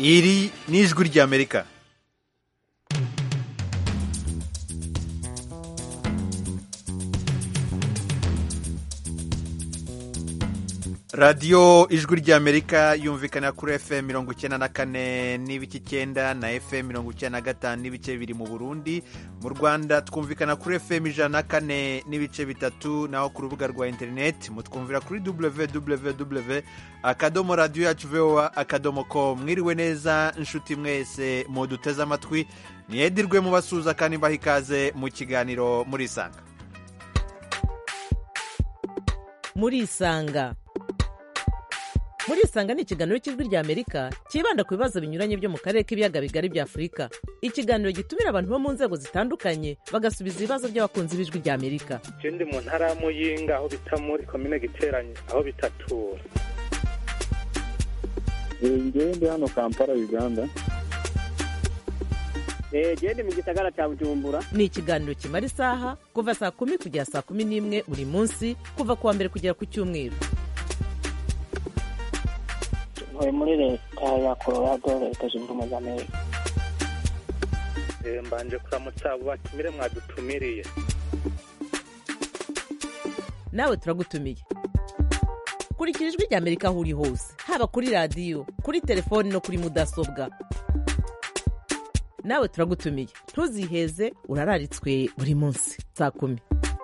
iri ni ijwi ry'amerika radiyo ijwi ry'amerika yumvikana kuri fm mirongo icyenda na kane n'ibice icyenda na fm mirongo icyenda na gatanu n'ibice bibiri mu burundi mu rwanda twumvikana kuri fm ijana na kane n'ibice bitatu naho ku rubuga rwa interineti mutwumvira kuri www akadomo radiyo yacu voa akadomo ko mwiriwe neza inshuti mwese muduteze amatwi niyedirwe mubasuhuza kandi mbaha ikaze mu kiganiro murisanga murisanga murisanga ni ikiganiro cy'ijwi ry'amerika cyibanda ku bibazo binyuranye byo mu karere k'ibiyaga bigari bya afurika ikiganiro gitumira abantu bo mu nzego zitandukanye bagasubiza ibibazo by'abakunzi b'ijwi ry'amerika ndi mu ntara ya muyinga aho bita muri komine giteranye aho bitatura ngewe ndi hano kampala uganda genda mu gisagara cya bujumbura ni ikiganiro kimara isaha kuva saa kumi kugera saa kumi n'imwe buri munsi kuva ku wa mbere kugera ku cyumweru ntuye muri leta ya colorado leta zunze ubumwe za amerika mbanje kuramutsa abo batumire mwadutumiriye nawe turagutumiye kurikira ijwi ry'amerika aho uri hose haba kuri radiyo kuri telefoni no kuri mudasobwa nawe turagutumiye ntuziheze urararitswe buri munsi saa kumi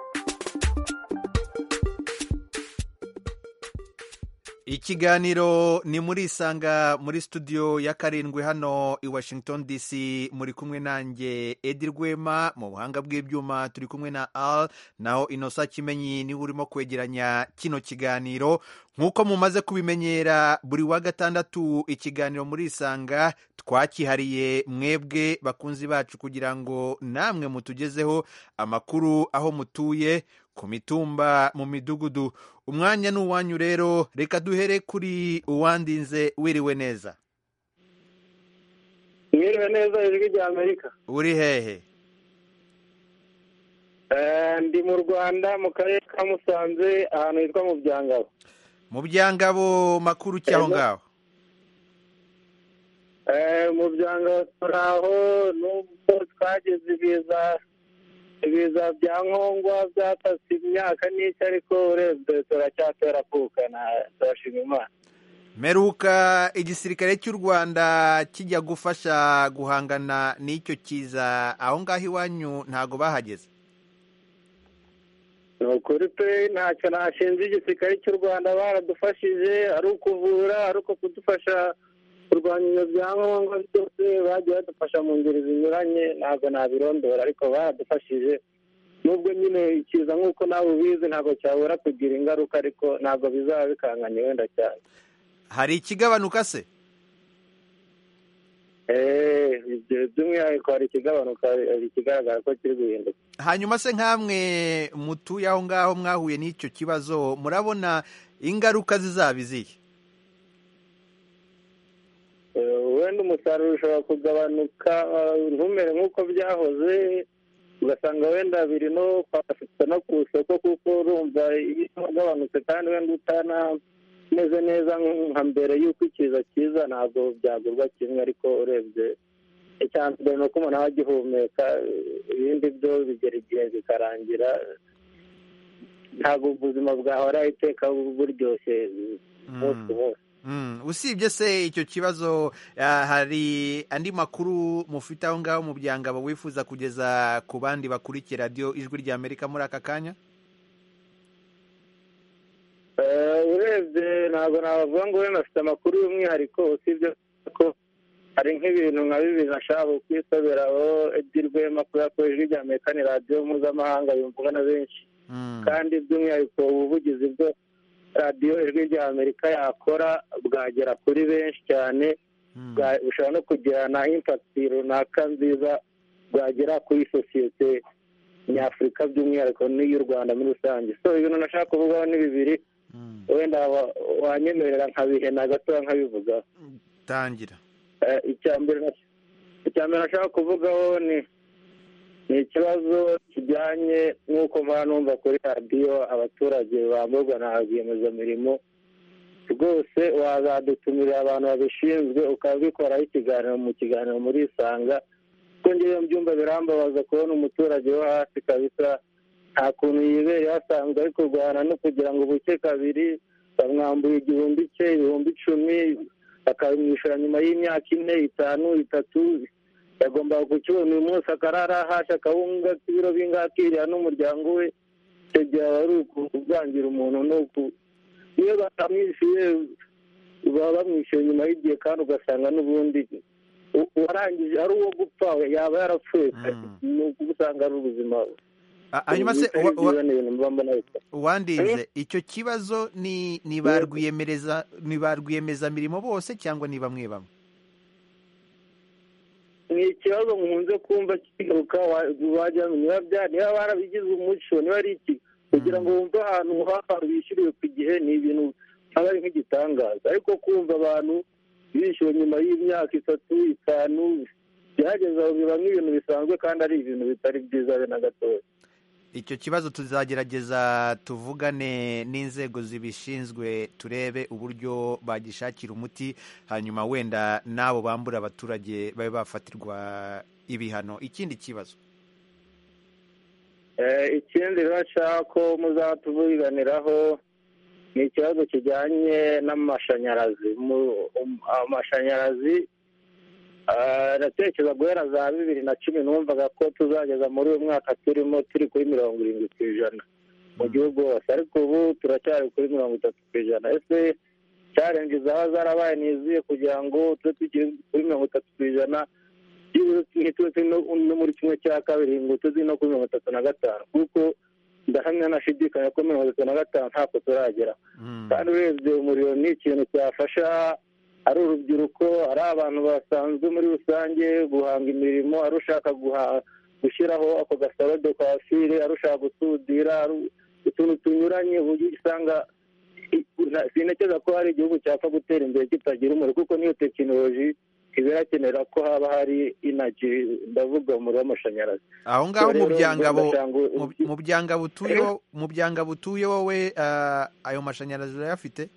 ikiganiro ni muri isanga muri studio ya karindwi hano i washington dc muri kumwe nanjye edi rwema mu buhanga bw'ibyuma turi kumwe na al naho inosa kimenyi niwe urimo kwegeranya kino kiganiro nk'uko mumaze kubimenyera buri wa gatandatu ikiganiro muri isanga twakihariye mwebwe bakunzi bacu kugira ngo namwe mutugezeho amakuru aho mutuye ku mitumba mu midugudu umwanya ni uwanyu rero reka duhere kuri uwandinze wiriwe neza mwiriwe neza ijwi rya amerika uri hehe ndi mu rwanda mu karere ka musanze ahantu hitwa mu byangabo mu byangabo makuru cy'aho ngaho mu byangabo turi aho nubwo twageze ibiza ibiza bya nkongwa byatase imyaka n'iki ariko urebye turacyatera kuka turashima imana meruka igisirikare cy'u rwanda kijya gufasha guhangana n'icyo kiza aho ngaho iwanyu ntabwo bahageze ni ukuri pe ntacyo nashinze igisirikare cy'u rwanda baradufashije ari ukuvura ari uko kudufasha kurwanya ibyo byangombwa byose bagiye badufasha mu ngeri zinyuranye ntabwo nabirondora ariko baradufashije nubwo nyine ikiza nk'uko nawe ubizi ntabwo cyabura kugira ingaruka ariko ntabwo bizaba bikanganye wenda cyane hari ikigabanuka se by'umwihariko hari ikigabanuka hari ikigaragara ko kiri guhinduka hanyuma se nk'amwe mutuye aho ngaho mwahuye n'icyo kibazo murabona ingaruka zizaba izihe wenda umusaruro ushobora kugabanuka ntumere nk'uko byahoze ugasanga wenda biri no kwafata no ku isoko kuko urumva iyo wagabanutse kandi wenda utanameze neza nka mbere y'uko ikiza kiza ntabwo byagurwa kimwe ariko urebye icya mbere ni uko umuntu aba agihumeka ibindi byo bigera igihe bikarangira ntabwo ubuzima bwahora iteka buryoshye umunsi ku munsi usibye se icyo kibazo hari andi makuru mufite aho ngaho mu byangabo wifuza kugeza ku bandi bakurikira radiyo ijwi rya amerika muri aka kanya urebye ntabwo nabavuga ngo wenda afite amakuru y'umwihariko usibye ko hari nk'ibintu nka bibiri nashaka kwisabiraho edi rwema kubera ko ijwi rya amerika ni radiyo mpuzamahanga yumvwa na benshi kandi by'umwihariko ubuvugizi bwo radiyo ijwi rya amerika yakora bwagera kuri benshi cyane bushobora no kugira na impakiti runaka nziza bwagera kuri sosiyete nyafurika by'umwihariko n'iy'u rwanda muri rusange so ibintu nashaka kuvugaho ni bibiri wenda wanyemerera nkabihena gatoya nkabivugaho tangira icya mbere nashaka kuvugaho ni ni ikibazo kijyanye n'uko mpora numva kuri radiyo abaturage bamburwa na rwiyemezamirimo rwose wazadutumira abantu babishinzwe ukabikoraho ikiganiro mu kiganiro muri isanga kuko ngewe mbyumva birambabaza kubona umuturage wo hasi kabisa nta kuntu yibereye asanzwe ari kurwana no kugira ngo buke kabiri bamwambuye igihumbi cye ibihumbi icumi bakabimwishyura nyuma y'imyaka ine itanu itatu yagombaga kukibona uyu munsi akarara hasha akawunga k'ibiro bingahe akiriya n'umuryango we icyo gihe aba ari ukuvangira umuntu ni uku iyo batamwishyuye baba bamwishyuye nyuma y'igihe kandi ugasanga n'ubundi u- uwarangije ari uwo gupfa yaba yarapfuye Mm. ni ukuba usanga ari ubuzima Ah, hanyuma se bitari wa- wa- byiza ni ibintu mba mbona bisa wandinze icyo kibazo ni ni ba rwiyemereza ni ba rwiyemezamirimo bose cyangwa ni bamwe bamwe ni ikibazo nkunze kumva kigaruka wa- wajya niba bya niba barabigize umuco niba ari iki kugira ngo wumve ahantu h'ahantu bishyuriwe ku gihe ni ibintu aba ari nk'igitangaza ariko kumva abantu bishyuwe nyuma y'imyaka itatu itanu byageze aho biba nk'ibintu bisanzwe kandi ari ibintu bitari byiza be na gatoya icyo kibazo tuzagerageza tuvugane n'inzego zibishinzwe turebe uburyo bagishakira umuti hanyuma wenda n'abo bambura abaturage babe bafatirwa ibihano ikindi kibazo Eh, ikindi rero nshaka ko muzatuvuganiraho ni ikibazo kijyanye n'amashanyarazi Mu- um- amashanyarazi ah, natekereza guhera za bibiri na cumi numvaga ko tuzageza muri uyu mwaka turimo turi kuri mirongo irindwi ku ijana mu gihugu hose ariko ubu turacyari kuri mirongo itatu ku ijana ese cyarenze zaba zarabaye nizuye kugira ngo tube tukiri kuri mirongo itatu ku ijana ntituzi no no muri kimwe cya kabiri ngo tuzi no kuri mirongo itatu na gatanu kuko ndahamya nashidikanya ko mirongo itatu na gatanu ntako turagera Mm. kandi urebye umuriro ni ikintu cyafasha ari urubyiruko ari abantu basanzwe muri rusange guhanga imirimo ari ushaka guha- gushyiraho ako gasaro de kwafire ari ushaka gusudira ari utuntu tunyuranye uburyo usanga i- na- sinekeza ko hari igihugu cyapfa gutera imbere kitagira umuriro kuko niyo tekinoloji iba irakenera ko haba hari inagi ndavuga umuriro w'amashanyarazi aho ngaho mu Rero, byangabo ndashaka ngo- mu- mu byangabo utuye wo- mu byangabo utuye wowe ah, ayo mashanyarazi urayafite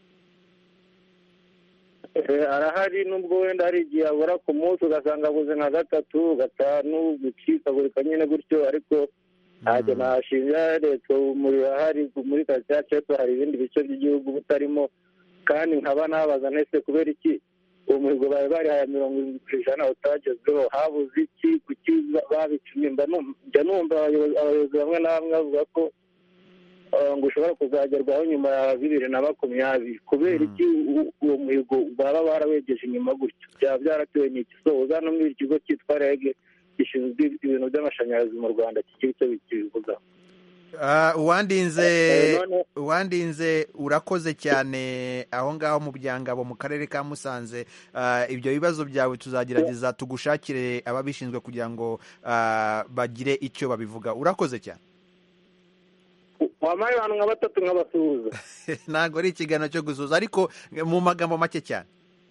Eh, arahari nubwo wenda hari igihe abura ku munsi ugasanga abuze nka gatatu gatanu gucikagurika nyine gutyo ariko ntacyo nashinja leta umuriro ahari muri karitsiye yacu ariko hari ibindi bice by'igihugu butarimo kandi nkaba nabaza ntese kubera iki uwo muhigo bari barihaye mirongo irindwi ku ijana utagezweho habuze iki kuki babicumye mba numva- njya numva abayobozi abayobozi bamwe na bamwe bavuga ko eh, ngo ushobora kuzagerwaho nyuma ya bibiri na makumyabiri kubera iki u- uwo muhigo baba barawegeje inyuma gutyo byaba byaratewe n'iki so uza no muri ikigo cyitwa rege gishinzwe ibintu by'amashanyarazi mu rwanda kigira icyo bikibivugaho Ah, uwandinze Eh, none- uwandinze urakoze cyane aho ngaho mu byangabo mu karere ka musanze Ah, ibyo bibazo byawe tuzagerageza tugushakire ababishinzwe kugira ngo ah, bagire icyo babivuga urakoze cyane wampaye abantu nka batatu nk'abasuhuza ntabwo ari ikiganiro cyo gusuhuza ariko mu magambo make cyane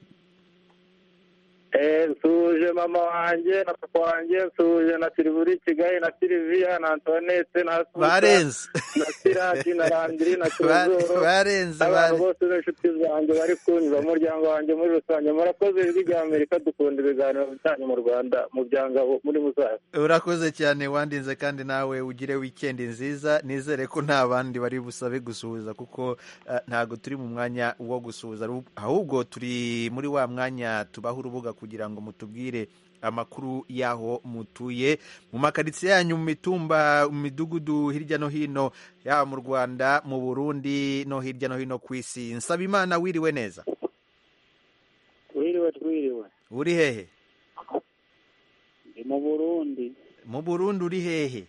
Eh, nsuhuje mama wanjye na papa wanjye nsuhuje na silivuri kigali na siliviya na antoinette na Susa, barenze na siraki na randiri na Ba- kirozoro barenze abantu barenze. bose b'inshuti zanjye bari kunyura umuryango wanjye muri rusange murakoze ijwi rya amerika dukunda ibiganiro byanyu mu rwanda mu byangabo muri muzaza urakoze cyane wandinze kandi nawe ugire wikendi nziza nizere ko nta bandi bari busabe gusuhuza kuko eh, ntabwo turi mu mwanya wo gusuhuza ru- ahubwo turi muri wa mwanya tubaha urubuga kugira ngo mutubwire amakuru y'aho mutuye mu makaritsiye yanyu mu mitumba mu midugudu hirya no hino yaba mu rwanda mu burundi no hirya no hino ku isi nsaba imana wiriwe neza twiriwe twiriwe uri hehe ndi mu burundi mu burundi uri hehe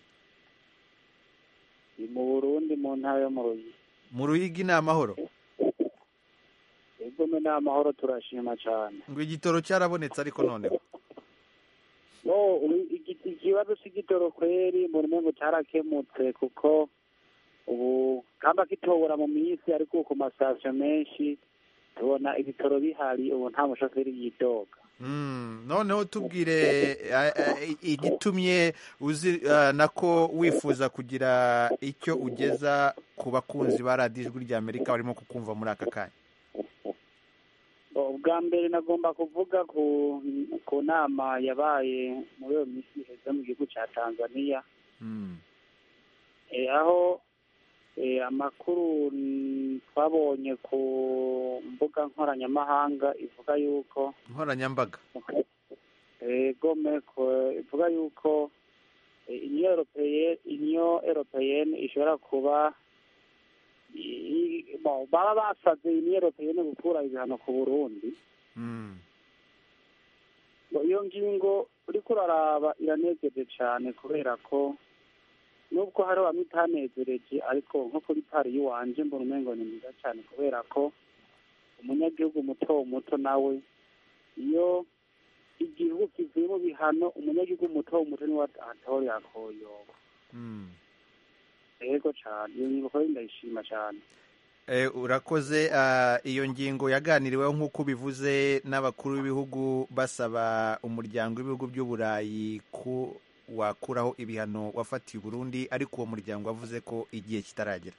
ndi mu burundi mu ntara yo mu rugi mu ruhigi ni amahoro egome ni amahoro turashima cyane ngo igitoro cyarabonetse ariko noneho no ubu igi- ikibazo cy'igitoro kweri mbona umengo cyarakemutse kuko ubu kamba kitobora mu minsi ariko ku masitasiyo menshi tubona ibitoro bihari ubu nta mushoferi yidoga Mm, noneho tubwire eh, eh, igitumye uzi eh, nako wifuza kugira icyo ugeza ku bakunzi ba radiyo ijwi rya amerika barimo kukumva muri aka kanya ubwa mbere nagomba kuvuga ku ku nama yabaye muri iyo minsi iheze mu gihugu cya tanzania Mm. Eh, aho eh, amakuru mm, twabonye ku mbuga nkoranyamahanga ivuga yuko nkoranyambaga eh, gome ko- ivuga yuko eh, union europeye union europeyenne ishobora kuba i- i- bo, baba basabye union europeyenne gukura ibihano ku burundi Mm. ngo iyo ngingo uriko uraraba iranejeje cyane kubera ko nubwo hari bamwe itanezereje ariko nko kuri pari y'iwanje mbona umengo ni mwiza cyane kubera ko umunyagihugu muto muto nawe iyo igihugu kivuye mu bihano umunyagihugu muto muto niwe atorera koyoba Mm. yego cyane iyo ngingo kuri ndayishima cyane Eh, urakoze ah, iyo ngingo yaganiriweho nk'uko bivuze n'abakuru b'ibihugu basaba umuryango w'ibihugu by'uburayi ko wakuraho ibihano wafatiye Burundi ariko uwo muryango wavuze ko igihe kitaragera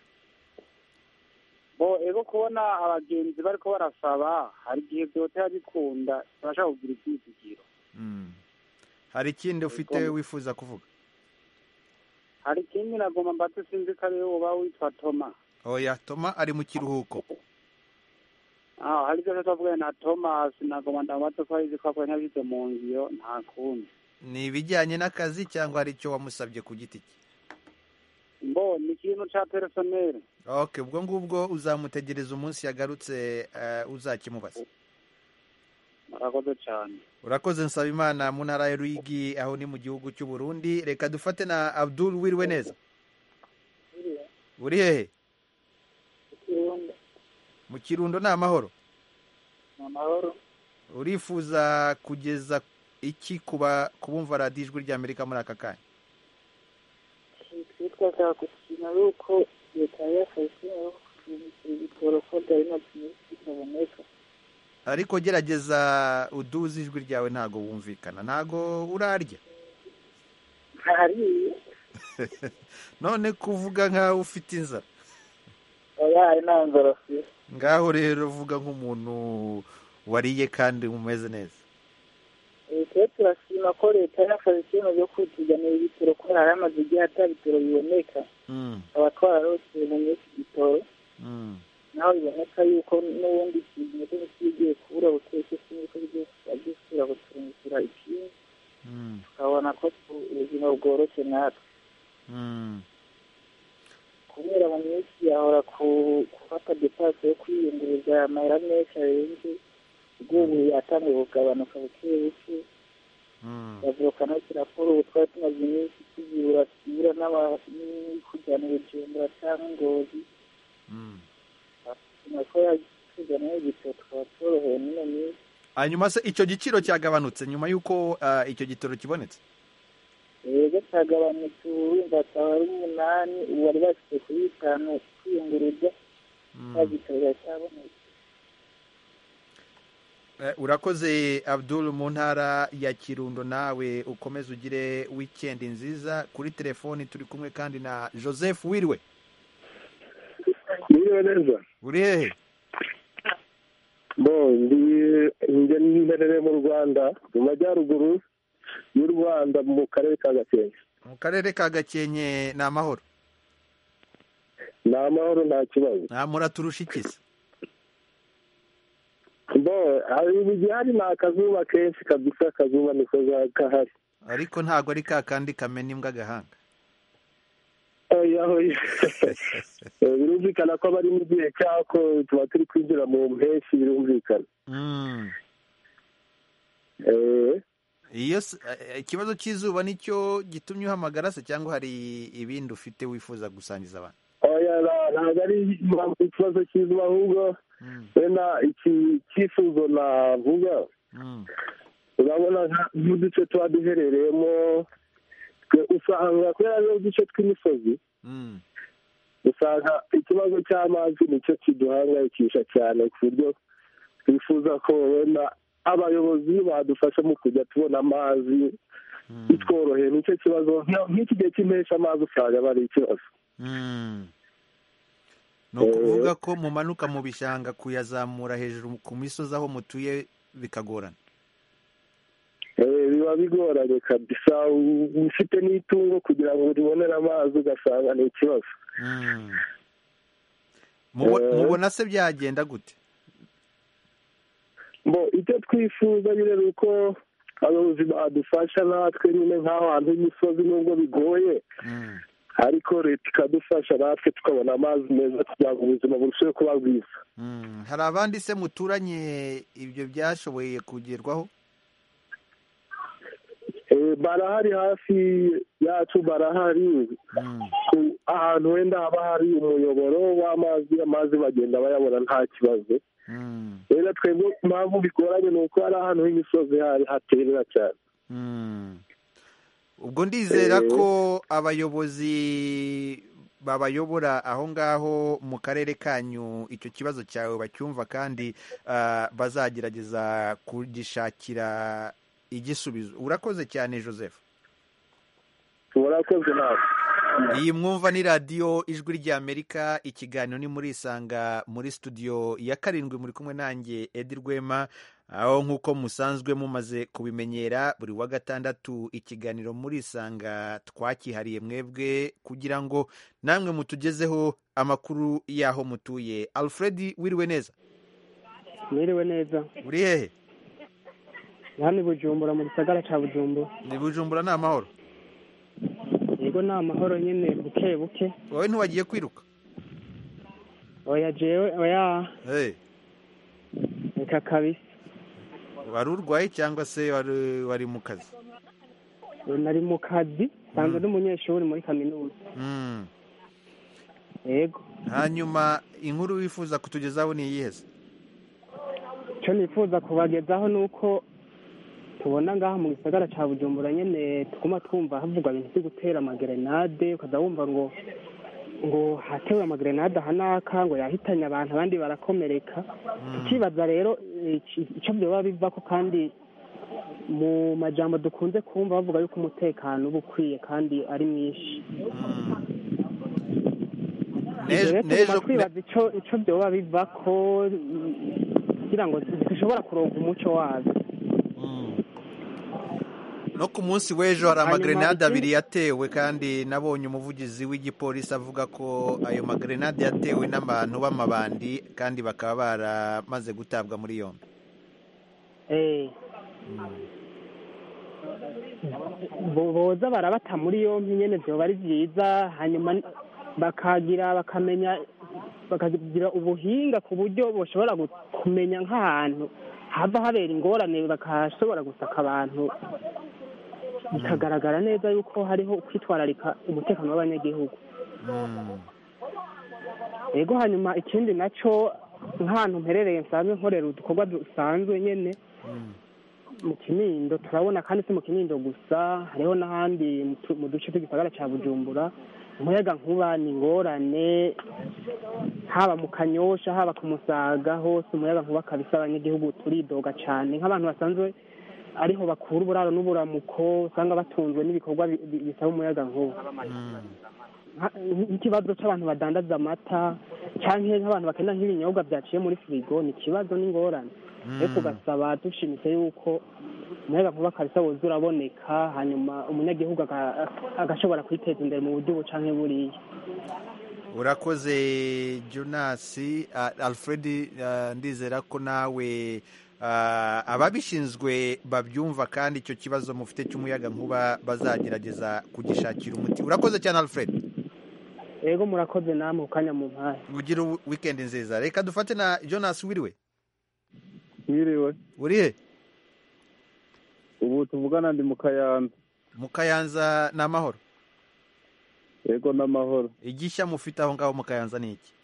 bo ego kubona abagenzi bariko barasaba hari igihe vyotera bikunda barashaka kugira ivyizigiro Mm. hari ikindi ufite Ego. wifuza kuvuga hari ikindi nagomba mbatse sinzi ko ariwe uba witwa toma oya toma ari mu kiruhuko Ah, hari ibyo twavuga na Thomas nagomba ndamubaza ko arizi ko akora ntabize mu ngiro nta kundi ni ibijyanye n'akazi cyangwa hari icyo wamusabye ku giti cye mbo ni ikintu ca personnel ok ubwo ngubwo uzamutegereza umunsi yagarutse eh, uzakimubaza murakoze cyane urakoze nsaba imana mu ntara ya ruyigi aho ni mu gihugu cy'u Burundi reka dufate na abdul wiriwe neza uri hehe mu kirundo ni amahoro amahoro urifuza kugeza iki kuba kubumva radiyo ijwi ry'amerika muri aka kanya twashaka gukina ari uko leta yafashe aho kugira ibitoro ko byari nta kintu kitaboneka ariko gerageza uduze ijwi ryawe ntago wumvikana ntago urarya hariya none kuvuga nk'aho ufite inzara oya hari nta nzara afite ngaho rero vuga nk'umuntu wariye kandi umeze neza twe turashima ko leta yafashe icyemezo cyo kwipiganira ibitoro ko hari amaze igihe ata bitoro biboneka Mm, tukaba twararose mu minsi igitoro mm, naho biboneka yuko n'ubundi ikintu cyo kigiye kubura buteke sinzi ko bigiye gisubira gucumbikira ikindi mm, tukabona ko tu- ubuzima bworoshye natwe mm. kubera mu minsi yahora ku- gufata depasi yo kwiyunguriza amahera menshi arenze ubwo yatangiye kugabanuka buke buke Mm, bavuka no raporo ubu twari tumaze iminsi tuzibura tubura n'abakujyana ubujumbura cyangwa ingozi mm. nako yakujyana igitoro tukaba tworohewe n'ino minsi hanyuma se icyo giciro cyagabanutse nyuma y'uko ah, icyo gitoro kibonetse rero cyagabanutse ubu wumva akaba ari umunani ubu bari bashyize kuri bitanu kwiyunguruza Mm. nta gitoro cyabonetse Eh, urakoze abdul mu ntara ya kirundo nawe ukomeze ugire wikendi nziza kuri telefoni turi kumwe kandi na joseph wiriwe Mwiriwe neza uri hehe bo ndi njye mberere mu rwanda mu majyaruguru y'u rwanda mu karere ka gakenke mu karere ka gakenke ni amahoro ni amahoro nta kibazo nta muraturusha ikisi bo hari igihe hari ni akazuba kenshi kabisa akazuba niko kahari ariko ntabwo ari ka kandi kamena imbwa agahanga oya oya Eh, birumvikana ko bari mu gihe cyako tuba turi kwinjira mu mpeshyi birumvikana Mm. Eh, iyo s- eh, ikibazo cy'izuba nicyo gitumye uhamagara se cyangwa hari ibindi ufite wifuza gusangiza abantu oya na- ntabwo ari impamvu ikibazo cy'izuba ahubwo Mm, wenda iki cyifuzo navuga mm, urabona nka- nk'uduce tuba duherereyemo twe usanga kubera ari uduce tw'imisozi mm, usanga ikibazo cy'amazi nicyo kiduhangayikisha cyane ku buryo twifuza ko wenda abayobozi badufasha mu kujya tubona amazi mm, bitworoheye nicyo kibazo Nka- nk'iki gihe cy'impeshyi amazi usanga aba ari ikibazo mm. ni ukuvuga ko mumanuka mu bishanga kuyazamura hejuru ku misozi aho mutuye bikagorana Eh, biba bigoranye kabisa u- ufite n'itungo kugira ngo ribonere amazi ugasanga ni ikibazo Mm. Mubo- Eh. mubona se byagenda gute mbo icyo twifuza nyine ni uko abayobozi badufasha natwe nyine nk'aho hantu h'imisozi nubwo bigoye Mm. ariko leta ikadufasha natwe tukabona amazi meza kugira ngo ubuzima burusheho kuba bwiza Mm. hari abandi se muturanye ibyo byashoboye kugerwaho Eh, barahari hafi yacu barahari Mm. ku- ahantu wenda haba hari umuyoboro w'amazi amazi bagenda bayabona nta kibazo Mm. rero twebwe impamvu bigoranye ni uko hari ahantu h'imisozi hari haterera cyane Mm. ubwo ndizera Eh. ko abayobozi babayobora aho ngaho mu karere kanyu icyo kibazo cyawe bacyumva kandi ah, bazagerageza kugishakira igisubizo urakoze cyane joseph murakoze nawe iyi mwumva ni radiyo ijwi ry'amerika ikiganiro ni muri isanga muri studio ya karindwi muri kumwe nanjye edi rwema aho nk'uko musanzwe mumaze kubimenyera buri wa gatandatu ikiganiro muri isanga twakihariye mwebwe kugira ngo namwe mutugezeho amakuru y'aho mutuye alfred wiriwe neza mwiriwe neza uri hehe hano i bujumbura mu gisagara cya bujumbura ni bujumbura ni amahoro yego ni amahoro nyine buke buke wowe ntiwagiye kwiruka oya jewe oya hey. reka kabisa wari urwaye cyangwa se wari, wari mu kazi nari mu kazi nsanzwe n'umunyeshuri muri kaminuza mm. yego hanyuma inkuru wifuza kutugezaho ni iyihe se icyo nifuza kubagezaho ni uko tubona ngaha mu gisagara cya bujumbura nyine tuguma twumva havugwa ibintu byo gutera amagerenade ukaza wumva ngo ngo hatewe amagerenade aha n'aka ngo yahitanye abantu abandi barakomereka tukibaza rero iki- icyo byoba biva ko kandi mu majambo dukunze kumva bavuga yuko umutekano uba ukwiye kandi ari mwinshi N'ejo- rero n'ejo- tuguma twibaza icyo icyo byoba biva ko mm, kugira ngo dushobora kuronka umuco wabyo no ku munsi w'ejo hari Hanyuma amagrenade ikindi- abiri yatewe kandi nabonye umuvugizi w'igipolisi avuga ko ayo magrenade yatewe n'abantu b'amabandi kandi bakaba baramaze gutabwa muri yombi Eh. Bo- boza barabata muri yompi nyene vyoba ari vyiza hanyuma n- bakagira bakamenya bakagira ubuhinga ku buryo boshobora gu- kumenya nk'ahantu hava habera ingorane bakashobora gusaka abantu bikagaragara neza yuko hariho kwitwararika umutekano w'abanyagihugu yego hanyuma ikindi naco nk'ahantu mperereye nsanzwe nkorera udukorwa dusanzwe nyene mu kinindo turabona kandi si mu kinindo gusa hariho n'ahandi mu tu- mu duce tw'igisagara cya bujumbura umuyaga nkuba ni ingorane haba mu kanyosha haba ku musaga hose umuyaga nkuba kabisa abanyagihugu turidoga cyane nk'abantu basanzwe ariho bakura uburaro n'uburamuko usanga batunzwe n'ibikorwa bi- bi- bisaba umuyaga nkuba nka- nk'ikibazo cy'abantu badandaza amata cyangwa nk'abantu bakenda nk'ibinyobwa byaciye muri firigo ni ikibazo n'ingorane ariko ugasaba dushimitse yuko umuyaga nkuba kabisa woza uraboneka hanyuma umunyagihugu aga- agashobora kwiteza imbere mu buryo ubu canke buriya urakoze jonas ah, alfred ah, ndizera ko nawe ah, ababishinzwe babyumva kandi icyo kibazo mufite cy'umuyaga nkuba bazagerageza kugishakira umuti urakoze cyane alfred yego murakoze namwe ku kanya mu mpare ugire wikendi nziza reka dufate na jonas wiriwe Mwiriwe. uri he Ubu tuvugana ndi mu Kayanza. mu kayanza ni amahoro Yego n'amahoro. igishya mufite aho ngaho mu kayanza ni iki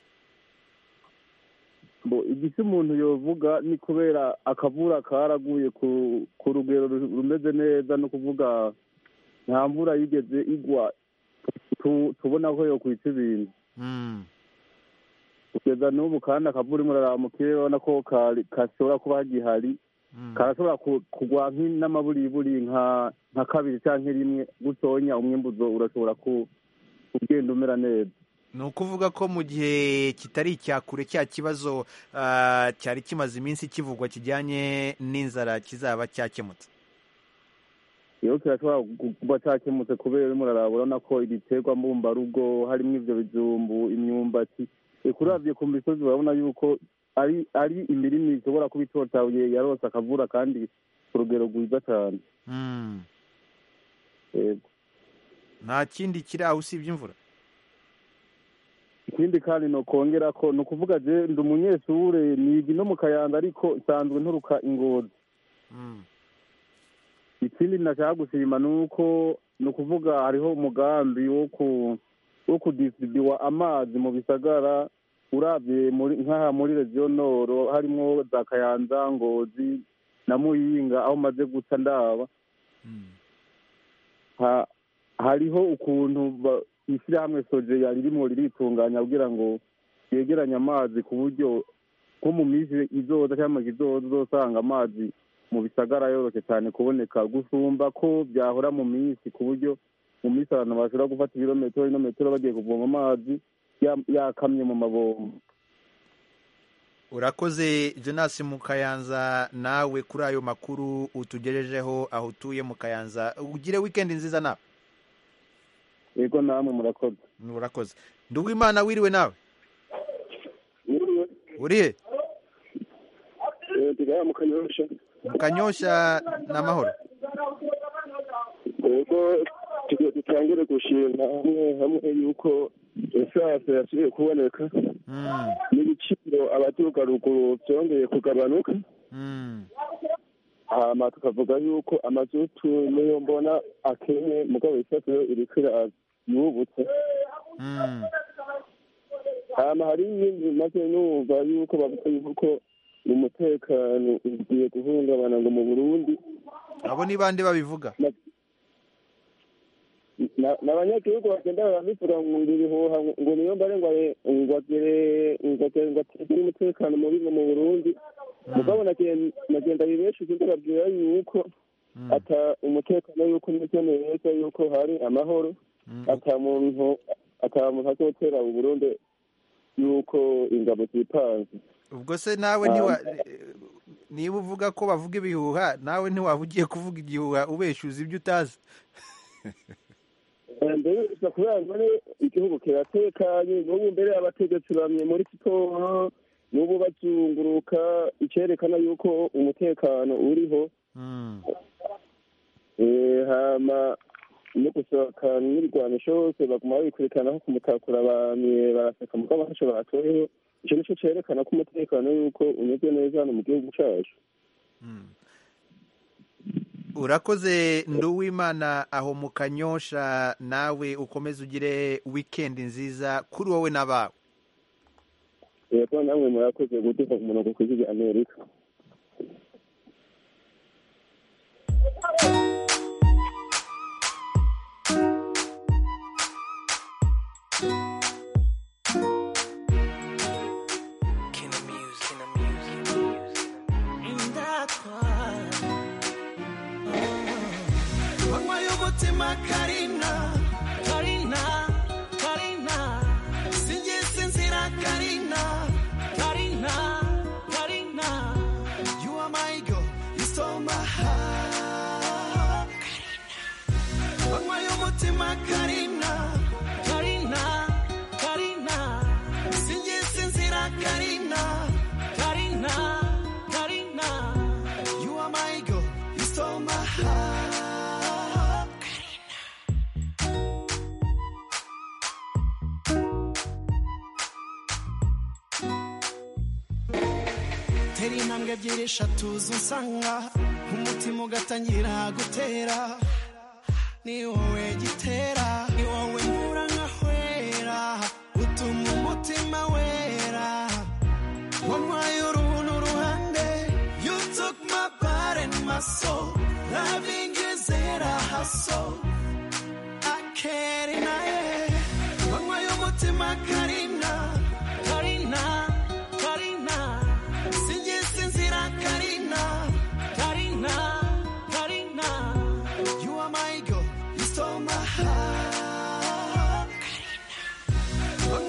Bo igisi umuntu yovuga ni kubera akavura karaguye ku ku rugero ru- rumeze neza no kuvuga nta mvura yigeze igwa tu- tubona ko yokwita ibintu Mm. kugeza n'ubu kandi akavura imwe uraramukiye urabona ko kari- gashobora kuba gihari karashobora ku- kugwa nk'i- n'amaburiburi nka nka kabiri cyangwa rimwe gutonya umwimbuzo urashobora ku- kugenda umera neza ni ukuvuga ko mu gihe kitari icya kure cya kibazo ah, cyari kimaze iminsi kivugwa kijyanye n'inzara kizaba cyakemutse iyo kirashobora gu- kuba cyakemutse kubera urimo uraraba urabona ko ibiterwa mbumbarugo harimo ivyo bijumbu imyumbati eka uravye ku misozi urabona yuko ari ari imirima ishobora kuba itotabuye yarose akavura kandi ku rugero rwiza cyane Mm. Yego. nta kindi kiri aho usibye imvura ikindi kandi nokongera ko ni ukuvuga je ndi umunyeshure niga no mu kayanza ariko nsanzwe nturuka ingozi Mm. ikindi nashaka gushima ni uko ni ukuvuga hariho umugambi wo ku wo kudisidiwa amazi mu bisagara urabye muri nk'aha muri regiyo noro harimwo za kayanza ngozi na muyinga aho maze guca ndaba Mm. ha, hariho ukuntu ba- ishyirahamwe soje yari ririmo riritunganya kugira ngo yegeranye amazi ku buryo nko mu minsi izoza cyangwa mu kizoza uzosanga amazi mu bisagara yoroshye cyane kuboneka gusumba ko byahora mu minsi ku buryo mu minsi abantu bashobora gufata ibirometero ibirometero bagiye kuvoma amazi ya- yakamye mu mabombo urakoze jonas mu kayanza nawe kuri ayo makuru utugejejeho aho utuye mu kayanza ugire wikendi nziza nawe yego namwe murakoze urakoze nduwimana wiriwe nawe urihe ndiga mu kanyosha mu kanyosha n'amahoro yego tugiye dutangire gushima hamwe hamwe yuko esanse yasubiye kuboneka Mm, n'ibiciro abaturuka ruguru byongeye kugabanuka mm, hama tukavuga yuko amazutu niyo mbona akenye mugabo isatuyo iriko yubutse mm. hama hari ibindi maze numva yuko bavuga yuko umutekano ugiye guhungabana ngo mu burundi abo ni bande babivuga Na- n'abanyagihugu bagenda barabivuga ngo ngo ibihuha ngo niyo mbare ngo are- ngo agere ngo agere ngo ategure umutekano mubi ngo mu burundi mugabo nagen- nagenda bibesheje ndababwira yuko Mm, ata umutekano yuko umeze neza yuko hari amahoro mm. ata muntu ata muntu azotera u burundi yuko ingabo zipanze ubwo se nawe ntiwa niba uvuga ko bavuga ibihuha nawe ntiwaba ugiye kuvuga igihuha ubeshyuza ibyo utazi mbere gusa kubera mbere igihugu kiratekanye n'ubu mbere abategetsi bamye muri siporo n'ubu bazunguruka icyerekana yuko umutekano uriho Mm, Eh, hama no gusohoka n'ibigwanisho hose baguma babikurikirana nko kumutakura bamye baraseka mugabo ntacyo batoyeho icyo nicyo cyerekana ko umutekano yuko umeze neza hano mu gihugu cyacu mm. urakoze nduwimana aho mu kanyosha nawe ukomeze ugire wikendi nziza kuri wowe n'abawe yego namwe murakoze gutuka ku murongo ku ijwi amerika manywa y'umutima karina karina karina singisi nzira karina karina karina you are my girl you stole my heart manywa y'umutima karina karina karina singisi nzira karina karina karina you are my girl you stole my heart tera intambwe ebyiri eshatu z'usanga umutima ugatangira gutera ni wowe gitera ni wowe nkura nkahwera utuma umutima wera wampaye uruhu n'uruhande you took my body and my soul loving you zera hustle I can't deny it wampaye umutima karina karina karina singisi nzira karina karina karina you are my girl you stole my heart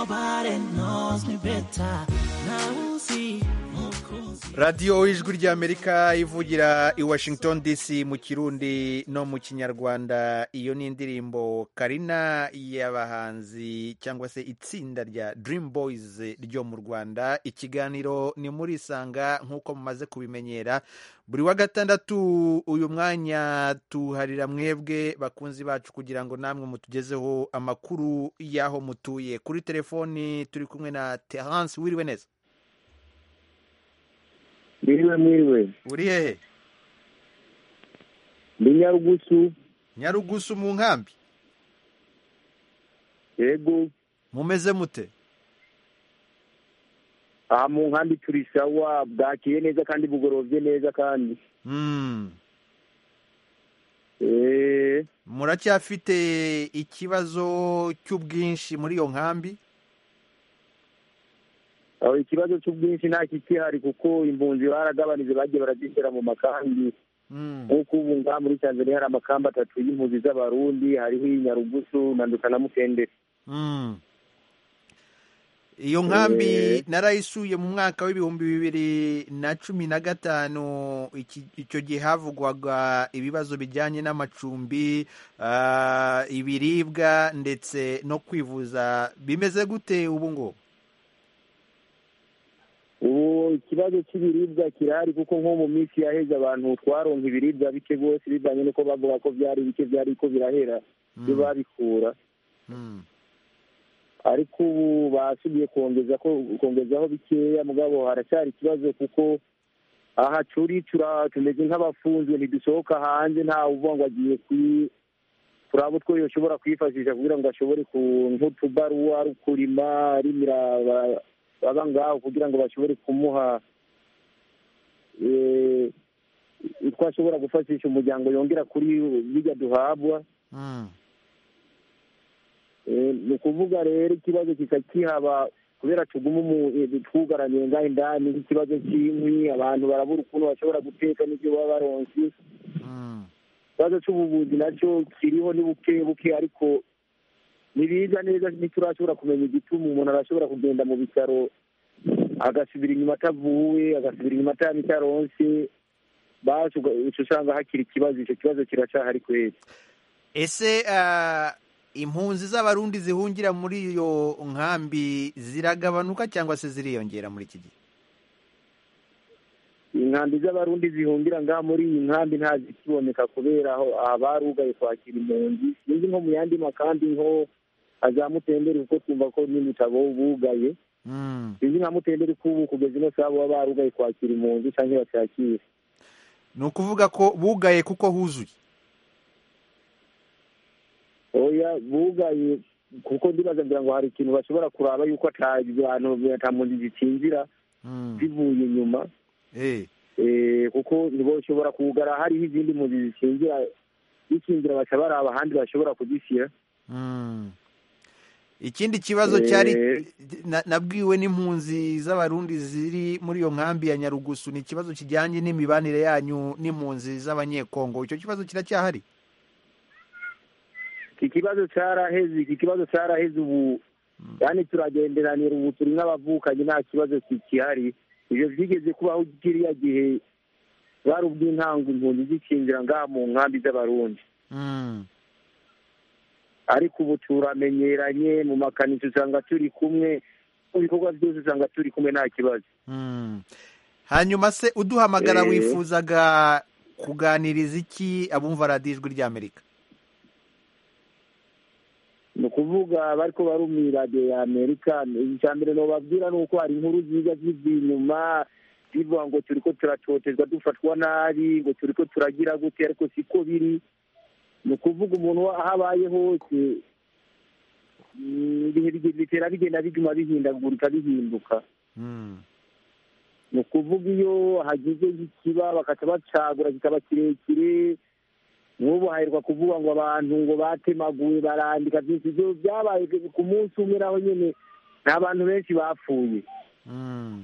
nobody knows me better ntawuzi mukunzi radiyo ijwi ry'amerika ivugira i washington dc mu kirundi no mu kinyarwanda iyo ni indirimbo karina y'abahanzi cyangwa se itsinda rya dream boys ryo mu rwanda ikiganiro ni muri isanga nk'uko mumaze kubimenyera buri wa gatandatu uyu mwanya tuharira mwebwe bakunzi bacu kugira ngo namwe mutugezeho amakuru y'aho mutuye kuri telefoni turi kumwe na terence wiriwe neza mwiriwe mwiriwe uri hehe ndi nyarugusu nyarugusu mu nkambi yego mumeze mute aha mu nkambi turi sawa bwakiye neza kandi bugorovye neza kandi Mm. Eh, muracyafite ikibazo cy'ubwinshi muri iyo nkambi aho ikibazo cy'ubwinshi nta kikihari kuko impunzi baragabanije bagiye barazishyira mu makambi Mm. nk'uko ubu ngaha muri tanzania hari amakambi atatu y'impunzi z'abarundi hariho iyi nyarugusu na nduka na mukendere Mm. iyo nkambi Eh. narayisuye mu mwaka w'ibihumbi bibiri na cumi na gatanu iki- icyo gihe havugwaga ibibazo bijyanye n'amacumbi ah, ibiribwa ndetse no kwivuza bimeze gute ubu ngubu ubu ikibazo cy'ibiribwa kirahari kuko nko mu minsi yaheze abantu twaronka ibiribwa bike rwose bivanye n'uko bavuga ko byari bike byari ko birahera byo babikura Mm. ariko ubu basubiye kongeza ko kongezaho bikeya mugabo haracyari ikibazo kuko aha turi tura tumeze nk'abafunzwe ntidusohoka hanze nta uvuga ngo agiye kwi turaba utwo yoshobora kwifashisha kugira ngo ashobore ku nk'utubaruwa ari kurima arimira aba- baba ngaho kugira ngo bashobore kumuha eh, utwo ashobora gufashisha umuryango yongera kuri bijya duhabwa Mm. Eh, ni ukuvuga rero ikibazo kikakihaba kubera tuguma umu- eh, twugaraniye ngaho indani nk'ikibazo cy'inkwi abantu barabura ukuntu bashobora guteka n'ibyo baba baronse Mm. ikibazo cy'ubuvuzi nacyo kiriho ni buke buke ariko ntibiza neza ntiturashobora kumenya igituma umuntu arashobora kugenda mu bitaro agasubira inyuma atavuwe agasubira inyuma atari itaronse basi uga- uca usanga hakiri ikibazo icyo kibazo kiracyahari kwezi ese ah, impunzi z'abarundi zihungira muri iyo nkambi ziragabanuka cyangwa se ziriyongera muri iki gihe inkambi z'abarundi zihungira ngaha muri iyi nkambi nta zikiboneka kubera aho abarugaye kwakira impunzi sinzi nko mu yandi makambi nko za mutenderi kuko twumva ko n'ibitabo bugaye Mm. sinzi nka mutenderi ko ubu kugeza ino saha baba barugaye kwakira impunzi cyangwa bacyakira ni ukuvuga ko bugaye kuko huzuye oya bugaye kuko ndibaza ngira ngo hari ikintu bashobora kuraba yuko ata bantu ata mpunzi zikinjira Mm. zivuye inyuma Eh. Eh, kuko ntiboshobora kugara hariho izindi mpunzi zikingira zikingira baca baraba ahandi bashobora kuzishyira Mm. ikindi kibazo Eh. cyari na- nabwiwe n'impunzi z'abarundi ziri muri iyo nkambi ya nyarugusu ni ikibazo kijyanye n'imibanire yanyu n'impunzi z'abanyekongo icyo kibazo kiracyahari iki kibazo cyaraheze iki kibazo cyaraheze ubu yani turagenderanira ubu turi nk'abavukanyi nta kibazo kikihari ibyo byigeze kubaho kiriya gihe bari ubw'intango impunzi zikinjira ngaha mu nkambi z'abarundi Mm. ariko ubu turamenyeranye mu makanisa usanga turi kumwe mu bikorwa byose usanga turi kumwe nta kibazo Mm. hanyuma se uduhamagara Eh. wifuzaga kuganiriza iki abumva radiyo ijwi ry'amerika ni ukuvuga bariko barumira radiyo ya amerika icya mbere nobabwira ni uko hari inkuru ziza ziva inyuma zivuga ngo turiko turatotezwa dufatwa nabi ngo turiko turagira gute ariko siko biri ni ukuvuga umuntu aho abaye hose mm, ibihe bige- bitera bigenda biguma bihindagurika bihinduka Mm. ni ukuvuga iyo hagize ikiba bakaca bacagura kikaba kirekire nk'ubu haherwa kuvuga ngo abantu ngo batemaguye barandika byinshi ibyo byabaye ku munsi umwe naho nyine nta bantu benshi bapfuye Mm.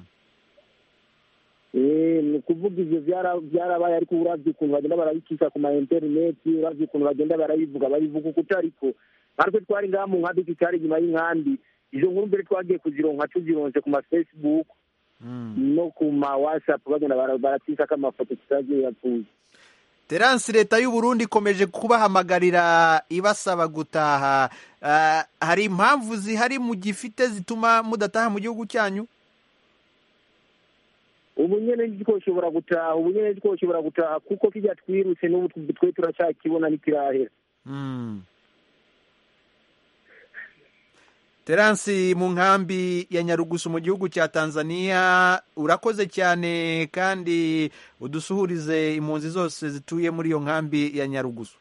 Eh, ni ukuvuga ivyo byara- byarabaye ariko uravye ukuntu bagenda barabikisha ku ma interineti uravye ukuntu bagenda barabivuga babivuga uko utariko natwe twari ngaha mu nkambi tutari inyuma y'inkambi izo nkuru mbere twagiye kuzironka tuzironse ku ma facebook no ku ma whatsapp bagenda bara- baratisako amafoto tutagiye yapfuye Terence leta y'u Burundi ikomeje kubahamagarira ibasaba gutaha Ah, hari impamvu zihari mu gifite zituma mudataha mu gihugu cyanyu ubu nyene ntitwoshobora gutaha ubu nyene ntitwoshobora gutaha kuko kijya twirutse n'ubu tw- twe turacyakibona ntikirahera Mm. Terence mu nkambi ya Nyarugusu mu gihugu cya Tanzania urakoze cyane kandi udusuhurize impunzi zose zituye muri iyo nkambi ya Nyarugusu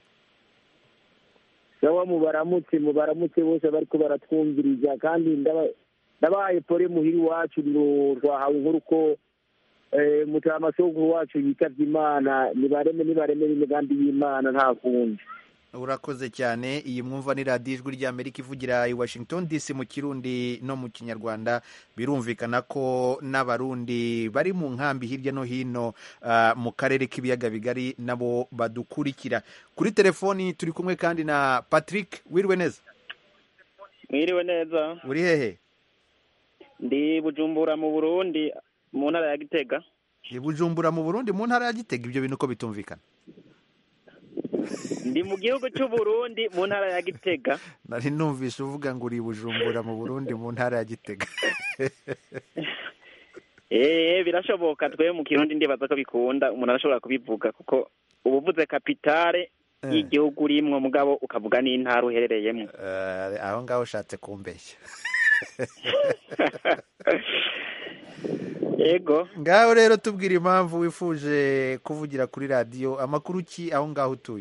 sawa mubaramutse mubaramutse bose bariko baratwumviriza kandi ndaba- ndabahaye pore muhiri wacu ro- twahawe inkuru ko eh, mutamasoguru wacu yitavye imana nibareme nibareme n'imigambi y'imana nta kundi urakoze cyane iyi mwumva ni radiyo ijwi ry'amerika ivugira i washington dc mu kirundi no mu kinyarwanda birumvikana ko n'abarundi bari mu nkambi hirya no hino ah, mu karere k'ibiyaga bigari nabo badukurikira kuri telefoni turi kumwe kandi na patrick wiriwe neza mwiriwe neza uri hehe ndi bujumbura mu burundi mu ntara ya gitega i bujumbura mu burundi mu ntara ya gitega ibyo bintu uko bitumvikana ndi mu gihugu cy'u Burundi mu ntara ya gitega nari numvise uvuga ngo uri i bujumbura mu burundi mu ntara ya gitega eee birashoboka twe mu kirundi ndibaza ko bikunda umuntu arashobora kubivuga kuko uba uvuze kapitale Eh. y'igihugu urimwo mugabo ukavuga n'intara uherereyemo Eh, aho ngaho ushatse kumbeshya yego ngaho rero tubwira impamvu wifuje kuvugira kuri radiyo amakuru ki aho ngaho utuye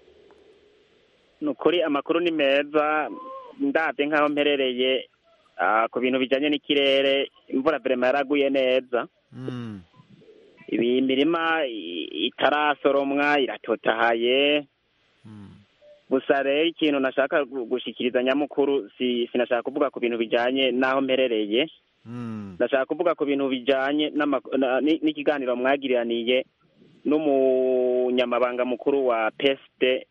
ni ukuri amakuru ni meza ndabye nk'aho mperereye ah, ku bintu bijyanye n'ikirere imvura verema yaraguye neza Mm. ibi imirima i- itarasoromwa iratotahaye gusa rero ikintu nashaka gu- gushikiriza nyamukuru si sinashaka kuvuga ku bintu bijyanye n'aho mperereye Mm. ndashaka kuvuga ku bintu bijyanye n'ama- na- ni- n'ikiganiro mwagiraniye n'umunyamabanga mukuru wa pesite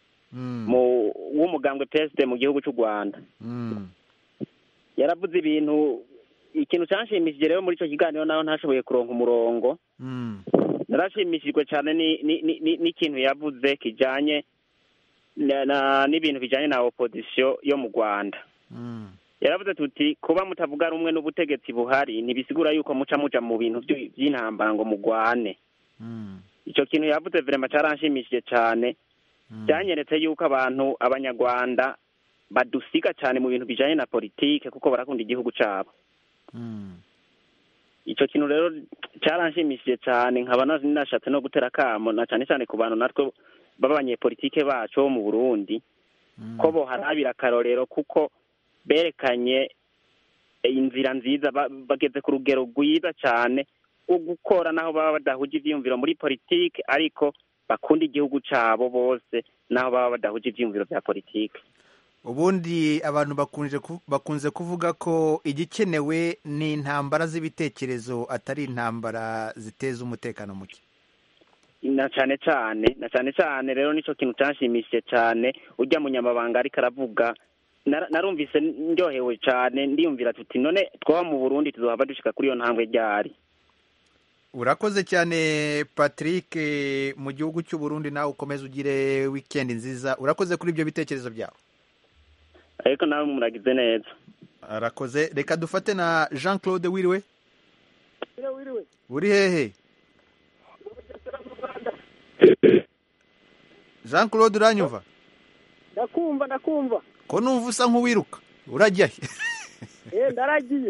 mu w'umugambwe pesite mu gihugu cy'u rwanda Mm. yaravuze ibintu ikintu cyanshimishije rero muri icyo kiganiro naho ntashoboye kuronka umurongo Mm. narashimishijwe cyane ni- ni- ni- ni- n'ikintu yavuze kijyanye na- na- n'ibintu bijyanye na opozisiyo yo mu rwanda Mm. yaravuze tuti kuba mutavuga rumwe n'ubutegetsi buhari ntibisigura yuko muca muja mu bintu by'i- by'intambara ngo mugwane Mm. icyo kintu yavuze verema cyaranshimishije cyane byanyeretse yuko abantu abanyarwanda badusiga cyane mu bintu bijyanye na politike kuko barakunda igihugu cyabo Mm. icyo kintu rero cyaranshimishije cyane nkaba na- nashatse no gutera akamo na cyane cyane ku bantu natwe b'abanyepolitike bacu bo mu burundi ko boharabira akarorero kuko berekanye inzira nziza ba- bageze ku rugero rwiza cyane rwo gukora naho baba badahuje ibyiyumviro muri politike ariko bakunda igihugu cyabo bose naho baba badahuje ibyiyumviro bya politike ubundi abantu bakunze ku- bakunze kuvuga ko igikenewe ni intambara z'ibitekerezo atari intambara ziteza umutekano muke na cyane cyane na cyane cyane rero nicyo kintu cyanshimishije cyane ujya munyamabanga ariko aravuga Nara- narumvise ndyohewe cyane ndiyumvira tuti none twaba mu burundi tuzohava dushika kuri iyo ntambwe ryari urakoze cyane patrick mu gihugu cy'u Burundi nawe ukomeze ugire wikendi nziza urakoze kuri ibyo bitekerezo byawe ariko nawe muragize neza arakoze reka dufate na jean claude wiriwe wiriwe uri hehe jean claude uranyumva ndakumva ndakumva ko numva usa nk'uwiruka urajya he eh ndaragiye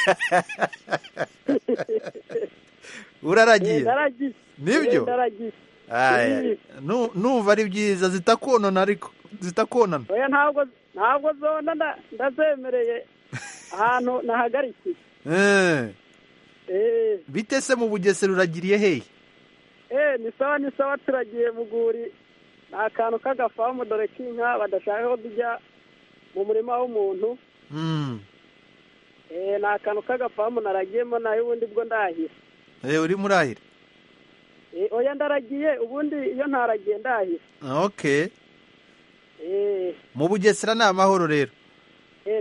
uraragiye Eh, ndaragiye Nibyo? Eh, ndaragiye Aya, Eh, nu- numva ari byiza zitakonona ariko zitakonana oya ntabwo ntabwo zona nda- ndazemereye ahantu nahagarikiye Eh, eh bite se mu bugesera uragiriye hehe eh ni sawa ni sawa turagiye muguri ni akantu k'agafamu dore k'inka badashaka ko tujya mu murima w'umuntu Mm. eh ni akantu k'agafamu naragiyemo nayo ubundi bwo ndahira Eh, uri murahira eh oya ndaragiye ubundi iyo ntaragiye ndahira okay eh mu bugesera ni amahoro rero eh ni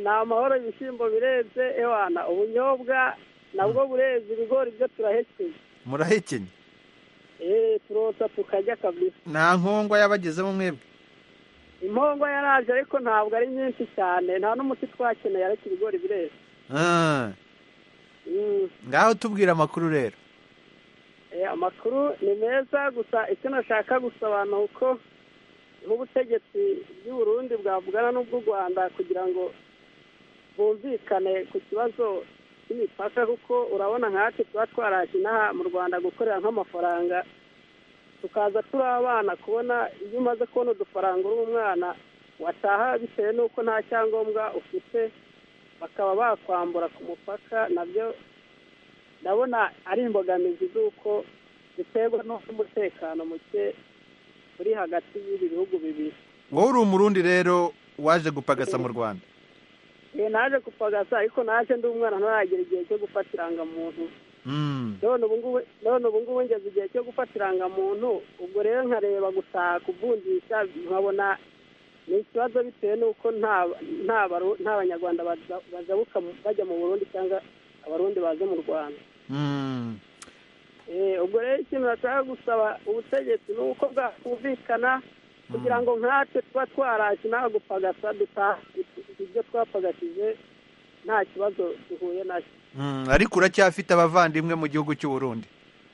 ni amahoro ibishyimbo bireze ewana ubunyobwa nabwo bureze ibigori byo turahekeye murahekenye eee turosa tukarya kabisa nta nkongwa yabagezemo mwebwe impongo yaraje ariko ntabwo ari nyinshi cyane nta n'umuti twakeneye ariko ibigori bireze Ah, Mm. ngaho tubwira amakuru rero Eh, amakuru ni meza gusa icyo nashaka gusobanura uko nk'ubutegetsi bw'u Burundi bwavugana n'ubw'u Rwanda kugira ngo bumvikane ku kibazo cy'imipaka kuko urabona nkatwe tuba twaraje inaha mu Rwanda gukorera nk'amafaranga tukaza turi abana kubona iyo umaze kubona udufaranga uri umwana wataha bitewe n'uko nta cyangombwa ufite bakaba bakwambura ku mupaka nabyo ndabona ari imbogamizi z'uko biterwa n'umutekano muke uri hagati y'ibi bihugu bibiri wowe uri umurundi rero waje gupagasa mu rwanda Eh, naje kupagasa ariko naje ndi umwana ntaragera igihe cyo gufata irangamuntu Mm. none ubu ngubu none ubu ngubu ngeze igihe cyo gufata irangamuntu ubwo rero nkareba gutaha kuvunjisha nkabona ni ikibazo bitewe n'uko nta nta Baru- nta banyarwanda baza- bajabuka mu- bajya mu burundi cyangwa abarundi baza mu rwanda Mm. Eh, ubwo rero ikintu nashaka gusaba ubutegetsi ni uko bwakumvikana kugira ngo nkatwe tuba twaraje nawe gupagasa dutaha ibyo twapagashije nta kibazo duhuye nacyo Mm, ariko uracyafite abavandimwe mu gihugu cy'u Burundi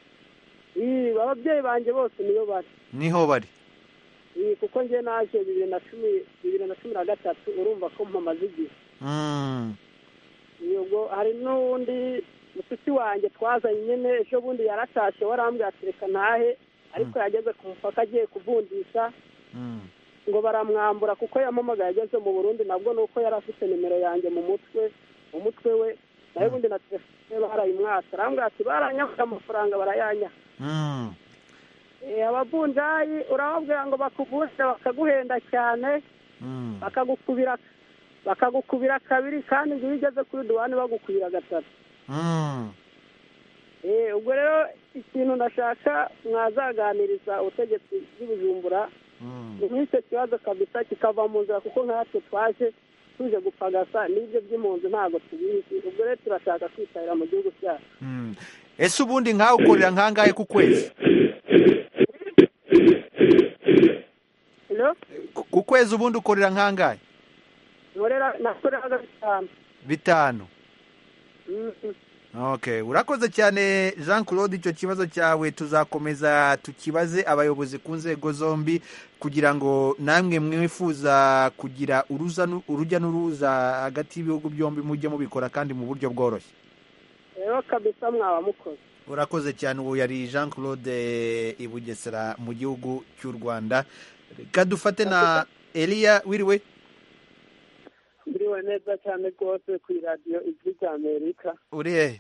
Ii, ababyeyi banjye bose niyo bari niho bari Ii, kuko njye naje bibiri na cumi bibiri na cumi na gatatu urumva ko mpamaze igihe Mm. Ii, ubwo hari n'uwundi mushiki wanjye twazanye nyine ejo bundi yaratashe warambwira ati reka ntahe ariko yageze ku mupaka agiye kuvunjisha Mm. ngo baramwambura kuko yampamagaye ageze mu burundi nabwo ni uko yari afite nimero yanjye mu mutwe mu mutwe we nawe ubundi na telefone barayimwatsa arambwira ati baranyaka amafaranga barayanya Mm. Eh, abavunjayi urababwira ngo bakuvunje bakaguhenda cyane Mm. bakagukubira bakagukubira kabiri kandi ngo iyo ugeze kuri duwani bagukubira gatatu Mm. Eh, ubwo rero ikintu ndashaka mwazaganiriza ubutegetsi bw'ibujumbura Mm. nk'icyo kibazo kabisa kikava mu nzira kuko nkatwe twaje tuje gupagasa n'ibyo by'impunzi ntabwo tubizi ubwo rero turashaka kwitabira mu gihugu cyacu Mm. ese ubundi nkawe ukorera nkangahe ku kwezi Hello? Ku- ku kwezi ubundi ukorera nkangahe nkorera nakoreraga bitanu bitanu Mhm. okay urakoze cyane jean claude icyo kibazo cyawe tuzakomeza tukibaze abayobozi ku nzego zombi kugira ngo namwe mwifuza kugira uruza nu- urujya n'uruza hagati y'ibihugu byombi mujye mubikora kandi mu buryo bworoshye rero kabisa mwaba mukoze urakoze cyane ubu yari jean claude i bugesera mu gihugu cy'u rwanda reka dufate na eliya wiriwe mbiriwe neza cyane rwose ku iradiyo ijwi rya amerika uri hehe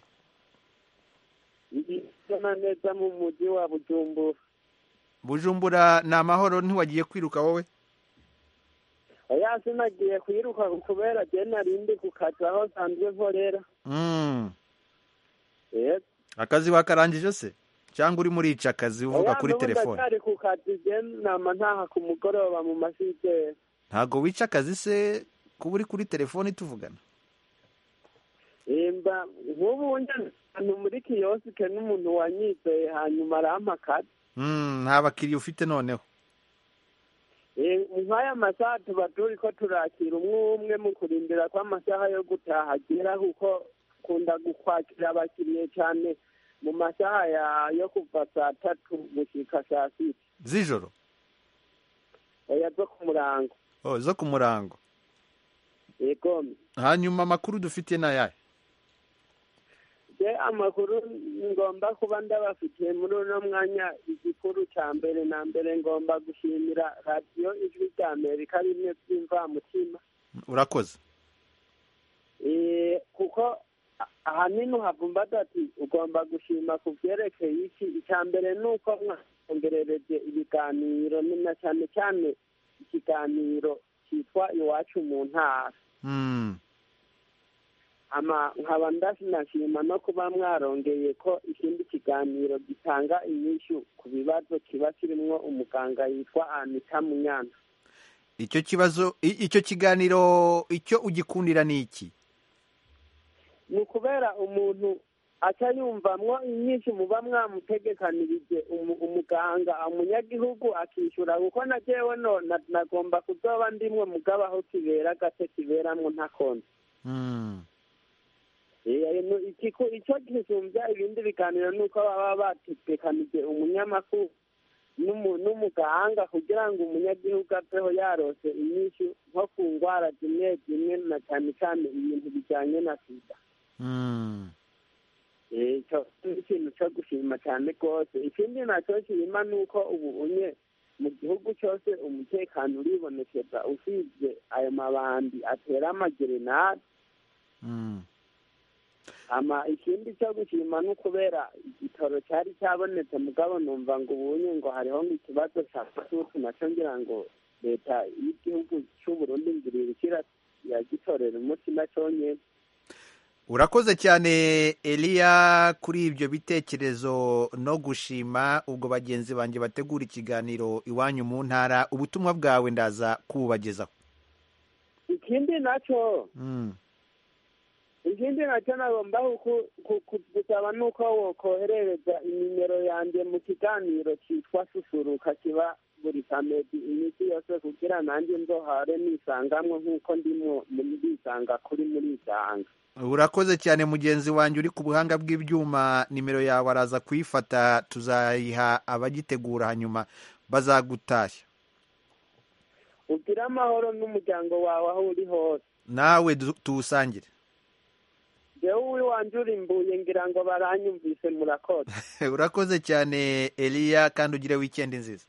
ndibona neza mu mujyi wa bujumbura bujumbura ni amahoro ntiwagiye kwiruka wowe oya sinagiye kuyiruka kubera jye narindi ku kazi aho nsanzwe nkorera Mm. Yego. akazi wakarangije se cyangwa urimo urica akazi uvuga Oya, kuri n'ubu telefone ndacyari ku kazi jye nama ntaha ku mugoroba mu masizeri ntabwo wica akazi se kuba uri kuri telefone tuvugana imba nk'ubu njya ahantu muri kiyosike n'umuntu wanyizeye hanyuma arampa akazi Mm, nta bakiriya ufite noneho Eh, nk'aya masaha tuba turi ko turakira umwe umwe mu kurindira ko amasaha yo gutaha agera kuko kunda gukwakira abakiriya cyane mu masaha ya- yo kuva saa tatu gushyika saa sita z'ijoro oya zo ku murango oh, zo ku murango yego hanyuma amakuru dufite ni ayahe je amakuru ngomba kuba ndabafitiye muri uno mwanya igikuru cya mbere na mbere ngomba gushimira radiyo ijwi rya amerika rimwe by'imvamutima urakoze Eh, kuko a- ahanini uhavumbaga ati ugomba gushima ku byerekeye iki icya mbere ni uko mwongerereje ibiganiro ni na cyane cyane ikiganiro cyitwa iwacu mu ntara Mm. ama nkaba ndasinashima no kuba mwarongeye ko ikindi kiganiro gitanga inyishu ku bibazo kiba kirimo umuganga yitwa anita munyana icyo kibazo i- icyo kiganiro icyo ugikundira ni iki ni ukubera umuntu aca yumvamwo inyinshi muba mwamutegekanirije umu- umuganga umunyagihugu akishyura kuko na jewe no na- nagomba kuzoba ndimwe mugabo aho kibera agace kiberamwo ntakonze Eh, no- ikiku- ico gisumbya ibindi biganiro ni uko baba bategekanije umunyamakuru n'umu- n'umuganga kugira ngo umunyagihugu aveho yarose inyinshi nko ku ndwara zimwe zimwe na cyane cyane ibintu bijyanye na sida Eh, ico ni ikintu cyo gushima cyane rwose ikindi nacyo kirima ni uko ubu unye mu gihugu cyose umutekano uribonekeza usibye ayo mabandi atera amagerenade ama ikindi cyo gushima ni ukubera igitoro cyari cyabonetse mugabo numva ngo ubunye ngo hariho nk'ikibazo cya masuku nacyo ngira ngo leta y'igihugu cy'u Burundi ngirira ikira yagitorera umuti nacyo nyene urakoze cyane eliya kuri ibyo bitekerezo no gushima ubwo bagenzi banjye bategura ikiganiro iwanyu mu ntara ubutumwa bwawe ndaza kububagezaho ikindi nacyo Mm. ikindi nacyo nagomba ku- ku- ku- gusaba ni uko wokoherereza inimero yanjye mu kiganiro cyitwa susuruka kiba buri samedi iminsi yose kugira nanjye nzohare nisangamwe nk'uko ndimo ndisanga kuri muri isanga urakoze cyane mugenzi wanjye uri ku buhanga bw'ibyuma nimero yawe araza kuyifata tuzayiha abagitegura hanyuma bazagutashya ugire amahoro n'umuryango wawe aho uri hose nawe du- tuwusangire jewe uwiwanje urimbuye ngira ngo baranyumvise murakoze urakoze cyane eliya kandi ugire wikendi nziza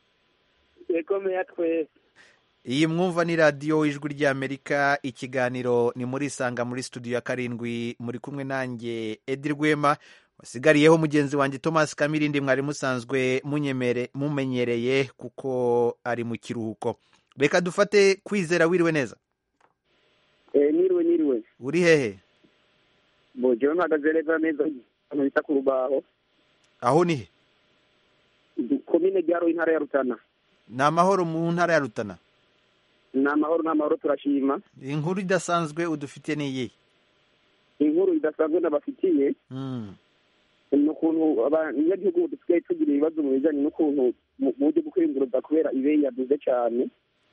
yego meya twese iyi mwumva ni radiyo ijwi ry'amerika ikiganiro ni muri isanga muri studio ya karindwi muri kumwe nanjye edi rwema wasigariyeho mugenzi wanjye thomas kamirindi mwari musanzwe munyemere mumenyereye kuko ari mu kiruhuko reka dufate kwizera wiriwe neza Eh, niriwe niriwe uri hehe bo jewe mpagaze neza neza ahantu bita ku rubaho aho ni he komine ryaro intara ya rutana ni amahoro mu ntara ya rutana ni amahoro n'amahoro turashima inkuru idasanzwe udufitiye ni iyihe inkuru idasanzwe nabafitiye Mm. ni ukuntu abanyagihugu dusigaye tugira ibibazo mu bijyanye n'ukuntu mu mu buryo bwo kwiyunguruza kubera ibeyi yaduze cyane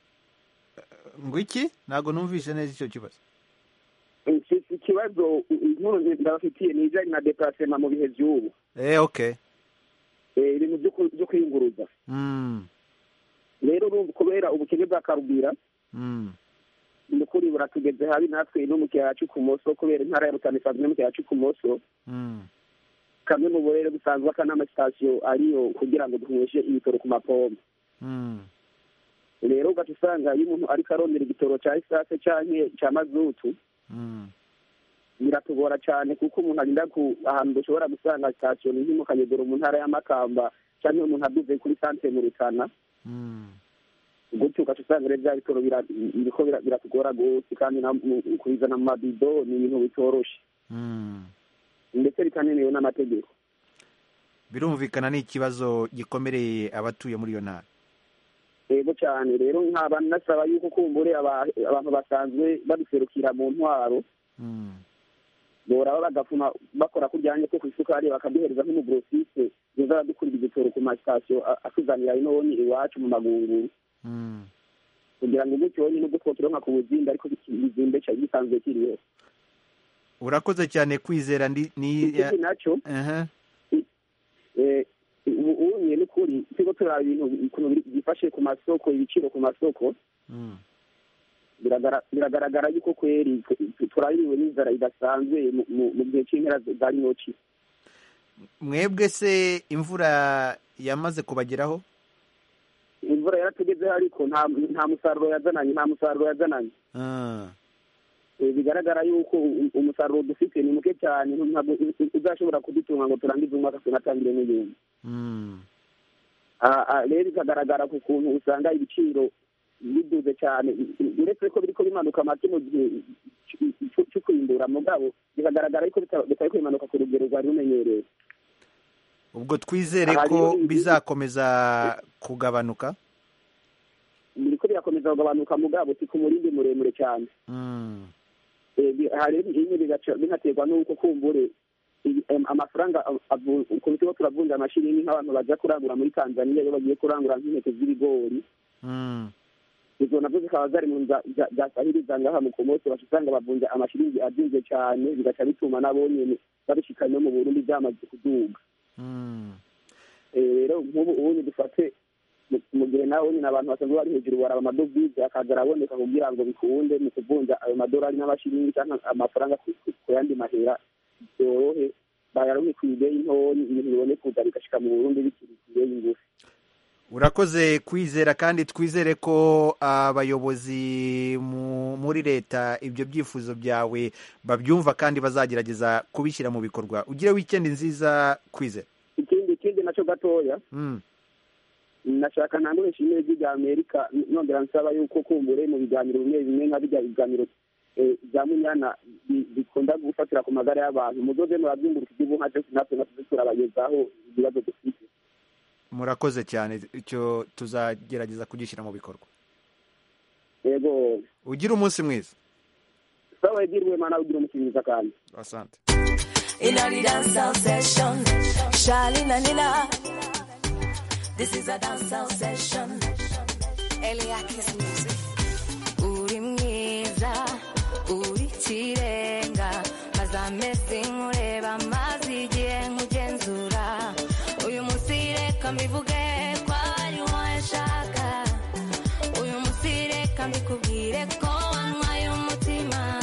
ngo iki ntabwo numvise neza icyo kibazo Iki- ikibazo inkuru ndabafitiye ni ibijyanye na deparasema mu bihe by'ubu eh okay Eh, ibintu byo ku- byo kwiyunguruza Mm. rero urumva kubera ubukene bwa karubwira Mm. ni ukuri buratugeze habi natwe no mu kiyaya cy'ikumoso kubera intara ya rutana isanzwe no mu kiyaya cy'ikumoso Mm. kamwe mu burere busanzwe aka n'amasitasiyo ariyo kugira ngo duheshe ibitoro ku mapombo Mm. rero ugaca usanga iyo umuntu ariko arondera igitoro cya esase canke cya mazutu Mm. biratugora cyane kuko umuntu agenda ku ahantu dushobora gusanga sitasiyo ni nko mu kanyegero mu ntara y'amakamba cyangwa umuntu aduze kuri santere mu rutana Mm. gutyo ugaca usanga rero bya bitoro bira- biriko bira- biratugora gose kandi na- mu- kubizana mu mabido ni ibintu bitoroshe Mm. ndetse bitanemewe n'amategeko birumvikana ni ikibazo gikomereye abatuye muri iyo ntara yego cyane rero nkaba nasaba yuko kumbure aba- abantu basanzwe baduserukira mu ntwaro Mm. boraba bagafuma bakora kujyanye ko ku isukari bakaduhereza nk'umugrosiste yoza aradukurira igitoro ku masitasiyo a- atuzanira ino ni iwacu mu magunguru Mm. kugira ngo gutyo nyine ubwo twokironka ku buzimbe ariko biki- bizimbe ca- gisanzwe kiriho urakoze cyane kwizera ndi ni ikindi nacyo Aha. eh, ubu unye n'ukuri turiko turaba ibintu ukuntu biri- byifashe ku masoko ibiciro ku masoko Mm. biragara- biragaragara yuko kweri tu- turabiriwe n'inzara idasanzwe mu- mu mu gihe cy'impera za rinoci mwebwe se imvura yamaze kubageraho imvura yaratugezeho ariko nta nta musaruro yazananye nta musaruro yazananye Ah. Eh, bigaragara yuko u- umusaruro dufite ni muke cyane ntabwo u- u- uzashobora kudutunga ngo turangize umwaka tunatangire n'ibindi Mm. Ah, ah, rero bikagaragara ku kuntu usanga ibiciro biduze cyane uretse ko biriko bimanuka make mu gihe c- c- cyo kwimbura mugabo bikagaragara yuko bita- bitari kwimanuka ku rugero rwari rumenyerewe ubwo twizere Aha ko rero ibi- bizakomeza kugabanuka biriko birakomeza kugabanuka mugabo si ku murindi muremure cyane Eh, bi- hari bimwe bigaca binaterwa n'uko kumbure i- em, amafaranga av- avu- ku bigo turavunja amashiringi nk'abantu baja kurangura muri tanzaniya iyo bagiye kurangura nk'intete z'ibigori izo navyo zikaba zari mu nza- za- zasahiriza ngaha mu komosi baca usanga bavunja amashiringi azinze cyane bigaca bituma nabo nyene babishikanye no mu burundi byamaze kuduga Eh, rero nk'ubu ubundi dufate mu- mu gihe nawe nyine abantu basanzwe bari hejuru baraba amadovize akaza araboneka kugira ngo bikunde mu kuvunja ayo madolari n'amashiringi cyangwa amafaranga ku ku- ku yandi mahera byorohe bayaronke ku ideyi ntoyi ibintu bibone kuza bigashika mu burundi bikiri ku ideyi ngufi urakoze kwizera kandi twizere ko abayobozi mu- muri leta ibyo byifuzo byawe babyumva kandi bazagerageza kubishyira mu bikorwa ugire wikendi nziza kwizera ikindi ikindi naco gatoya Mm. nashaka ntangure nshimire ry'irya amerika nongera nsaba yuko kumbure mu biganiro bimwe bimwe nka bijya biganiro eh, bya munyana bi- bikunda gufatira ku magara y'abantu muzoze murabyunguruka igihugu nka cyose natwe natwe turabagezaho ibibazo dufite murakoze cyane icyo tuzagerageza kugishyira mu bikorwa yego ugire umunsi mwiza sawa egirwe mana ugira umukinnyi mwiza kandi asante In a dancehall session, Charlene and Nina. This is a dancehall session. Eliakis music. Uri mwiza, uri kirenga, maze amezi nkureba, maze igihe nkugenzura. Uyu munsi reka mbivuge ko ari wowe nshaka. Uyu munsi reka mbikubwire ko wantwaye umutima.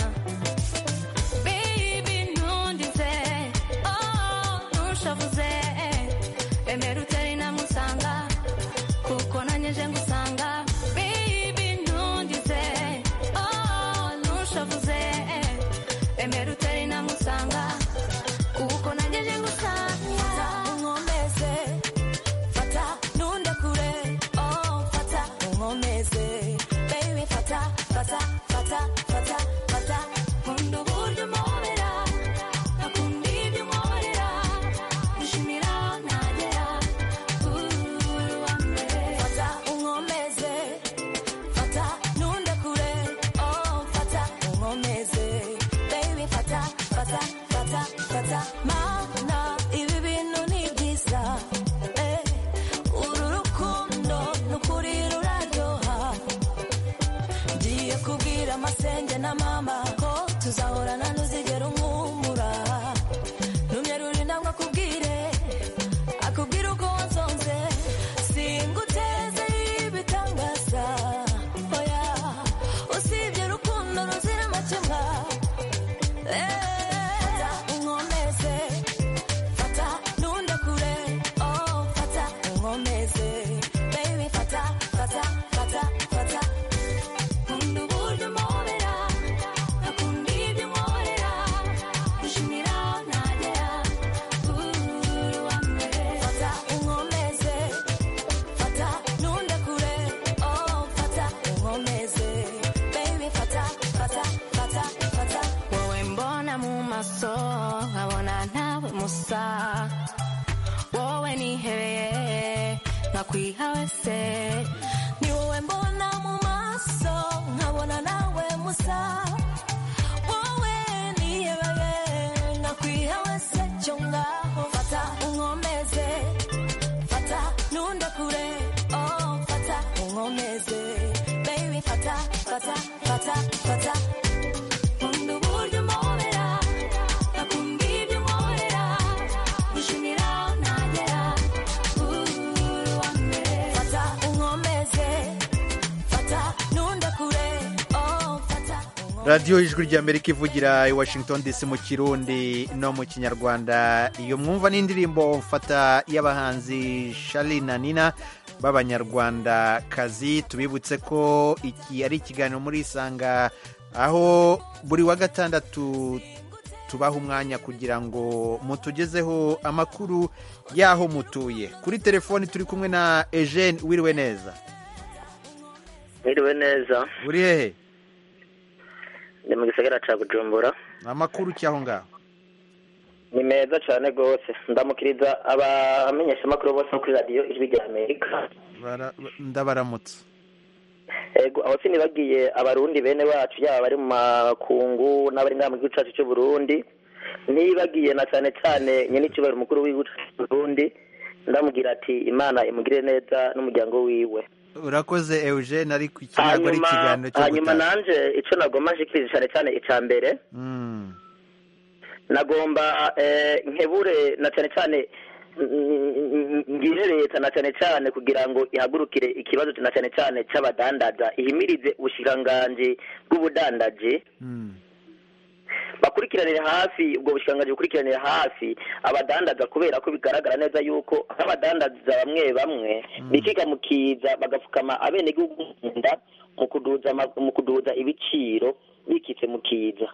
Baby, ntundize, oh, ntushavuze, emera utari namusanga, kuko nanjye nje ngusanga. Baby, ntundize, oh, ntushavuze, emera utari namusanga, kuko nanjye nje ngusanga. Unkomeze, fata, nundekure, oh, fata, unkomeze. Baby, fata, fata, fata, fata, fata. Nkunda uburyo umpobera, nkakunda ibyo unkorera. Nishimira aho nagera, uri uwa mbere. Fata, unkomeze, fata, nundekure, oh, fata, unkomeze. Baby, fata, fata, fata, fata. Mana, ibi bintu ni byiza, eh. Uru rukundo ni ukuri ruraryoha ngiye kubwira amasenge na mama ko tuzahorana ntuzigera umwumura numye rurinda ngo akubwire akubwire uko wansonze singuteze ibitangaza oya usibye urukundo ruzira amakemwa fata unkomeze fata nundekure oh fata unkomeze baby fata fata fata fata nkunda uburyo umpobera nkakunda ibyo unkorera nishimira aho nagera uri uwa mbere fata unkomeze fata nundekure oh fata unkomeze baby fata fata fata fata wowe mbona mu maso nkabona ntawe musa wowe nihebeye nkakwiha wese ni wowe mbona mu maso nkabona nawe musa wowe nihebeye nkakwiha wese cyo ngaho fata unkomeze fata nundekure oh fata unkomeze baby fata fata fata fata nkunda uburyo umpobera nkakunda ibyo unkorera nishimira aho nagera uri uwa mbere fata unkomeze fata nundekure oh fata radiyo ijwi ry'amerika ivugira i washington dc mu kirundi no mu kinyarwanda iyo mwumva n'indirimbo mfata y'abahanzi shari na nina b'abanyarwandakazi tubibutse ko iki ari ikiganiro muri isanga aho buri wa gatandatu tubaha umwanya kugira ngo mutugezeho amakuru y'aho mutuye kuri telefoni turi kumwe na eugene wiriwe neza Mwiriwe neza uri hehe ndi mu gisagara ca Bujumbura amakuru cy'aho ngaho ni meza cyane rwose ndamukiriza abamenyeshamakuru bose bo kuri radiyo ijwi rya amerika Bara- ndabaramutse ego aho sinibagiye abarundi bene wacu yaba bari mu makungu n'abari ngaha mu gihugu cyacu cy'u Burundi nibagiye na cyane cyane nyene icyubahiro umukuru w'igihugu cy'u Burundi ndamubwira ati imana imugire neza n'umuryango wiwe urakoze eugene ariko iki ntabwo ari hanyuma ikiganiro cyo hanyuma gutaha nanje ico nagomba nshikiriza cyane cyane icya mbere Mm. nagomba eh, nkebure na cyane cyane mm, ngire leta na cyane cyane kugira ngo ihagurukire ikibazo na cyane cyane cy'abadandaza ihimirize ubushikiranganji bw'ubudandaji bakurikiranire hafi ubwo bushikiranganji bukurikiranire hafi abadandaza kubera ko bigaragara neza yuko nk'abadandaza bamwe bamwe bikiga mu kiza bagapfukama abenegihugu mu nda mu kuduza ama- mu kuduza ibiciro bikitse mu kiza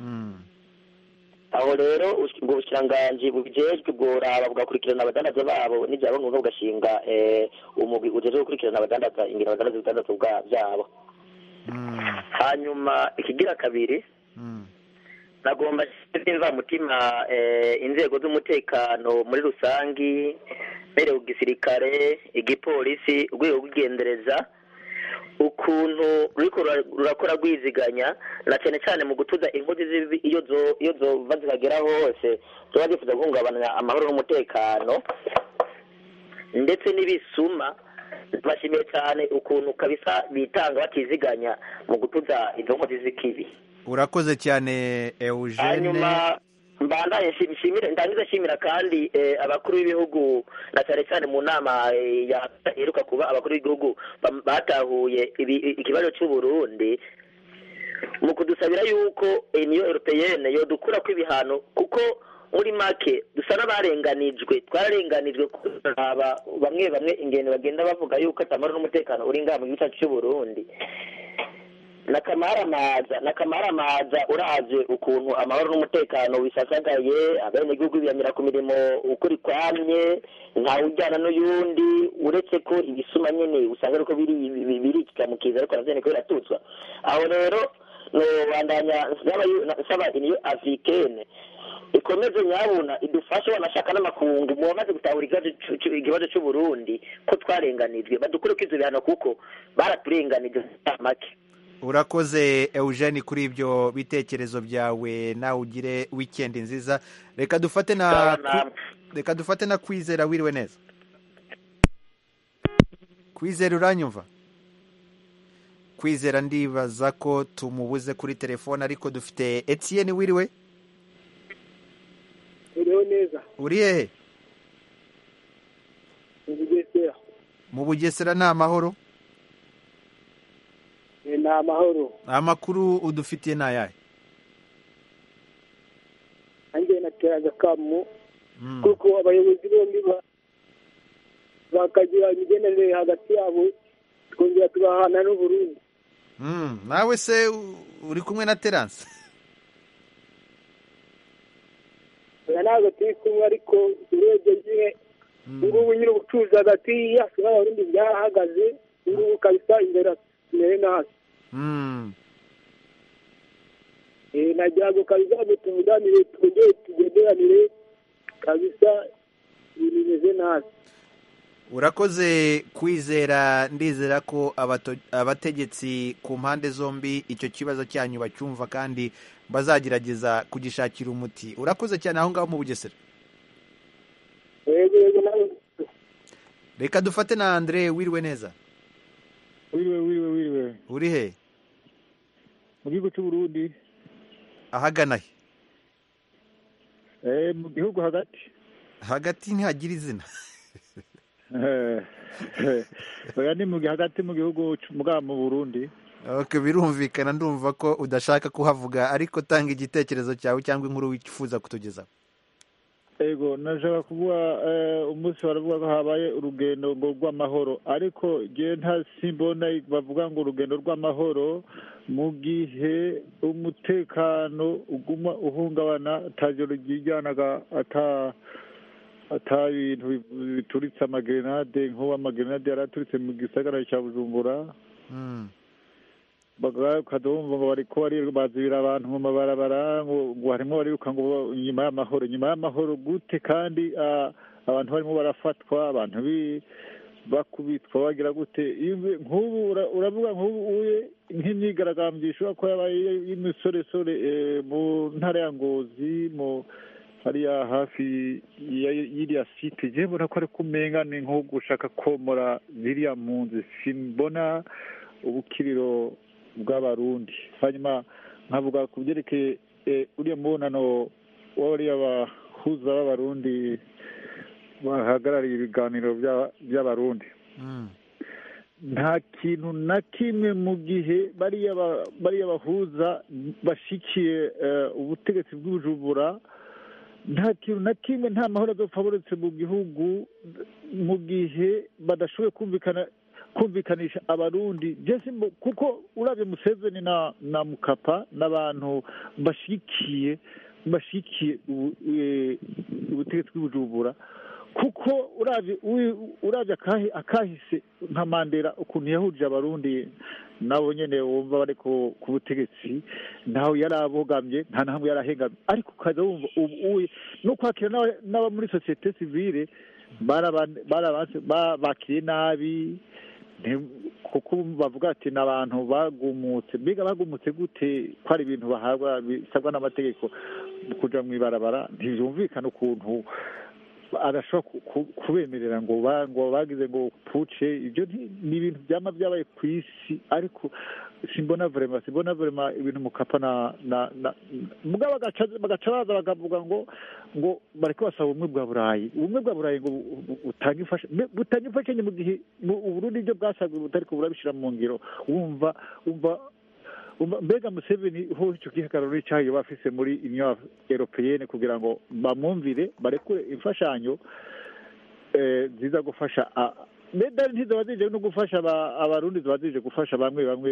aho rero ubush- ubwo bushikiranganji bubijejwe bworaba bugakurikirana abadandaza babo n'ibyabo ngombwa bugashinga eh, umugwi ujejwe gukurikirana abadandaza ingero abadandaza ibidandazwa bwa- byabo hanyuma ikigira kabiri nagomba simva mutima eh, inzego z'umutekano muri rusangi mbere ku gisirikare igipolisi urwego rw'igendereza ukuntu ruriko rura- rurakora rwiziganya na cyane cyane mu gutuza inkozi z'ibibi iyo zo- iyo zova zikagera hose ziba zifuza guhungabanya amahoro n'umutekano ndetse n'ibisuma bashimiye cyane ukuntu kabisa bitanga batiziganya mu gutuza izo nkozi z'ikibi urakoze cyane eugene hanyuma mbandaye nshi- nshimire ndangiza nshimira kandi eh, abakuru b'ibihugu na cyane cyane mu nama eh, ya- iheruka kuba abakuru b'ibihugu bam- batahuye ibi- ikibazo cy'u Burundi mu kudusabira yuko niyo europeyene yodukura ko ibihano kuko muri make dusa n'abarenganijwe twararenganijwe kuraba bamwe bamwe ingendo bagenda bavuga yuko atamaro n'umutekano uri ngaha mu gihugu cyacu cy'u Burundi nakamaramaza nakamaramaza uravye ukuntu amahoro n'umutekano bisasagaye abenegihugu biyamira ku mirimo ukuri kwamye ntawe ujyana n'uyundi uretse ko ibisuma nyene usanga ariko biri biri- birikika mu kiza ariko navyo niko biratutswa aho rero nobandanya nsaba yu- nsaba iniyo africaine ikomeze nyabuna idufashe wanashaka n'amakungu mu bamaze gutahura ikibazo c'u- c'u- ikibazo c'u Burundi ko twarenganijwe badukureko ivyo bihano kuko baraturenganije make urakoze eugene kuri ibyo bitekerezo byawe nawe ugire wikendi nziza reka dufate na Sawa, Kwi- namwe. reka dufate na kwizera wiriwe neza kwizera uranyumva kwizera ndibaza ko tumubuze kuri telefone ariko dufite etienne wiriwe uriho neza uri hehe mu bugesera mu bugesera ni amahoro Eh, ni amahoro amakuru udufitiye ni ayahe nanjye natera agakamu kuko abayobozi bombi ba- bakagira imigenderanire hagati yabo twongera tugahana n'uburundi Mm, nawe se u- uri kumwe na terance oya ntabwo turi kumwe ariko urebye nyine ngubu nyine ubucuruzi hagati yacu n'abarundi byarahagaze ngubu kabisa imbere tumere nabi Mm. Eh, nagira ngo kabisa ngo tuvuganire twongere tugenderanire kabisa ibintu bimeze nabi urakoze kwizera ndizera ko abato- abategetsi ku mpande zombi icyo kibazo cyanyu bacyumva kandi bazagerageza kugishakira umuti urakoze cyane aho ngaho mu bugesera yego yego nawe reka dufate na andre wiriwe neza wiriwe wiriwe wiriwe uri he mu gihugu cy'u Burundi ahagana he eh mu gihugu hagati hagati ntihagira izina Eh, eh, oya ni mu hagati mu gihugu c- muga mu Burundi okay, birumvikana ndumva ko udashaka kuhavuga ariko tanga igitekerezo cyawe cyangwa inkuru wifuza kutugezaho ego nashaka kuvuga eh, umunsi baravuga ko habaye urugendo ngo rw'amahoro ariko je nta simbona bavuga ngo urugendo rw'amahoro mu gihe umutekano uguma uhungabana atajoro ryijyanaga ata ata bintu bi- bituritse amagerenade nk'ubu amagerenade yari aturitse mu gisagara cya bujumbura Mm. ukadumva ngo bariko bari bazibira abantu mu mabarabara ngo ngo harimo bariruka ngo inyuma y'amahoro inyuma y'amahoro gute kandi ah, abantu barimo barafatwa abantu bi bakubitwa bagira gute Iyo uve- nk'ubu ura- uravuga nk'ubu uye nk'imyigaragambyo ishobora kuba yabaye y'imisoresore eh, mu ntara ya ngozi mu hariya hafi ya y'iriya site je mbona ko ari kumenga ni nko gushaka komora ziriya mpunzi simbona ubukiriro bw'abarundi hanyuma nkavuga ku byerekeye eh, uriya mubonano w'abariya bahuza b'abarundi bahagarariye ibiganiro bya- by'abarundi nta kintu na kimwe mu gihe bariya ba- bariya bahuza bashikiye eh, ubutegetsi bw'ubujumbura nta kintu na kimwe nta mahoro azopfa buretse mu gihugu mu gihe badashoboye kumvikana kumvikanisha abarundi jesi mbo- kuko urabye museveni na na mukapa n'abantu bashikiye bashikiye ubu- eh, ubutegetsi bw'ubujumbura kuko uravye ui- uravye akahi- akahise nka mandela ukuntu yahuje abarundi nabo nyene wumva bari ku ku butegetsi ntaho yari abogamye nta na hamwe yari ahengamye ariko ukaza wumva ubu uye no kwakira n'aba- n'aba muri sosiyete sivile baraba- barabanse- ba- bakiriye nabi nti- kuko bavuga ati ni abantu bagumutse mbega bagumutse gute ko ari ibintu bahabwa bisabwa n'amategeko kuja mu ibarabara ntibyumvikana ukuntu arashobora ku- ku- kubemerera ngo ba- ngo bagize ngo puce ibyo nti- ni ibintu byama byabaye ku isi ariko simbona vrema simbona vrema ibintu mukapa na na na mugabo bagaca bagaca baza bakavuga ngo ngo bariko basaba ubumwe bwa burayi ubumwe bwa burayi ngo bu- bu- butange imfasha mbe- butange imfashanyo mu gihe mu uburundi ibyo bwasabwe butariko burabishira mu ngiro wumva wumva Umva- mbega museveni ho icyo gihagararo n'icyayo bafise muri union europeyene kugira ngo bamwumvire barekure imfashanyo eh, ziza gufasha a- medali ntizaba zije no gufasha aba- abarundi ziba zije gufasha bamwe bamwe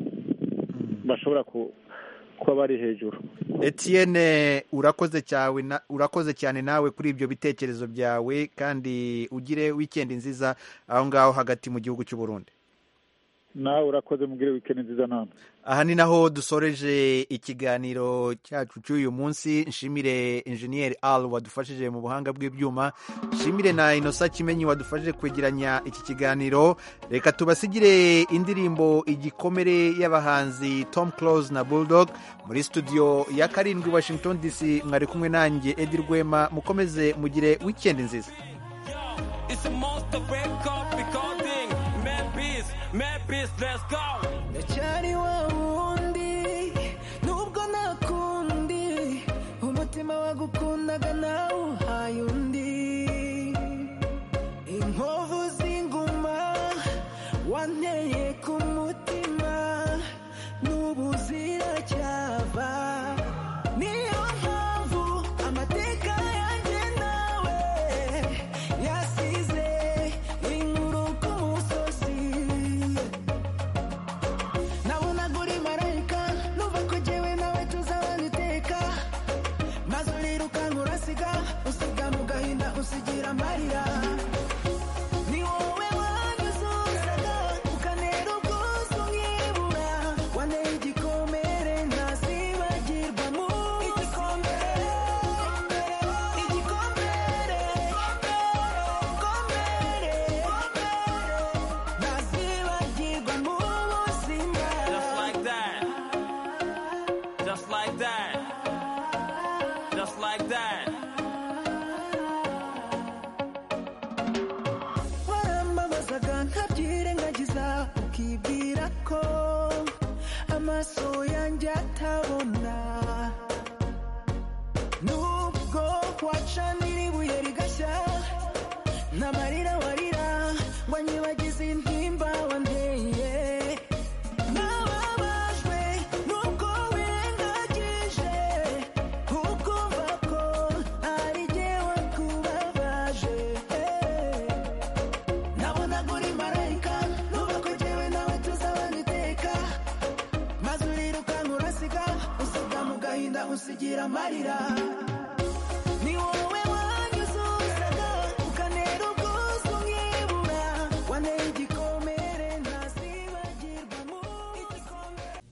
bashobora ku- kuba bari hejuru Etienne urakoze cyawe na- urakoze cyane nawe kuri ibyo bitekerezo byawe kandi ugire wikendi nziza aho ngaho hagati mu gihugu cy'u Burundi nawe urakoze mugire wikendi nziza namwe aha ni naho dusoreje ikiganiro cyacu cy'uyu munsi nshimire injeniyeri al wadufashije mu buhanga bw'ibyuma nshimire na inosa kimenyi wadufashije kwegeranya iki kiganiro reka tubasigire indirimbo igikomere y'abahanzi tom close na bulldog muri studio ya karindwi washington dc mwari kumwe nanjye edi rwema mukomeze mugire wikendi nziza It's a monster wake up recording. Mad peace, mad peace, let's go. ndacyari wa wundi nubwo nakundi umutima wagukundaga nawe uhaye undi inkovu z'inguma wanteye ku mutima n'ubu ziracyava niyo mpamvu amateka yanjye nawe yasize inkuru ku musozi nabonaga uri marayika numva ko jyewe nawe tuzabana iteka maze urirukanka urasiga usiga mu gahinda usigira amarira ni wowe wanyuzuzaga ukanera ubwuzu nkibura wanteye igikomere ntazibagirwa mu igikomere igikomere igikomere ntazibagirwa mu buzima Just like that. Just like that. Just like that. warambabazaga nkabyirengagiza ukibwira ko amaso yanjye atabona nubwo wacanira ibuye rigashya n'amarira warira ngo anyibagize intimba wanteye nababajwe nuko wengagije ukumva ko ari jye wakubabaje nabonaga uri marayika nuba ko jyewe nawe tuzabana iteka maze urirukanka urasiga usiga mu gahinda usigira amarira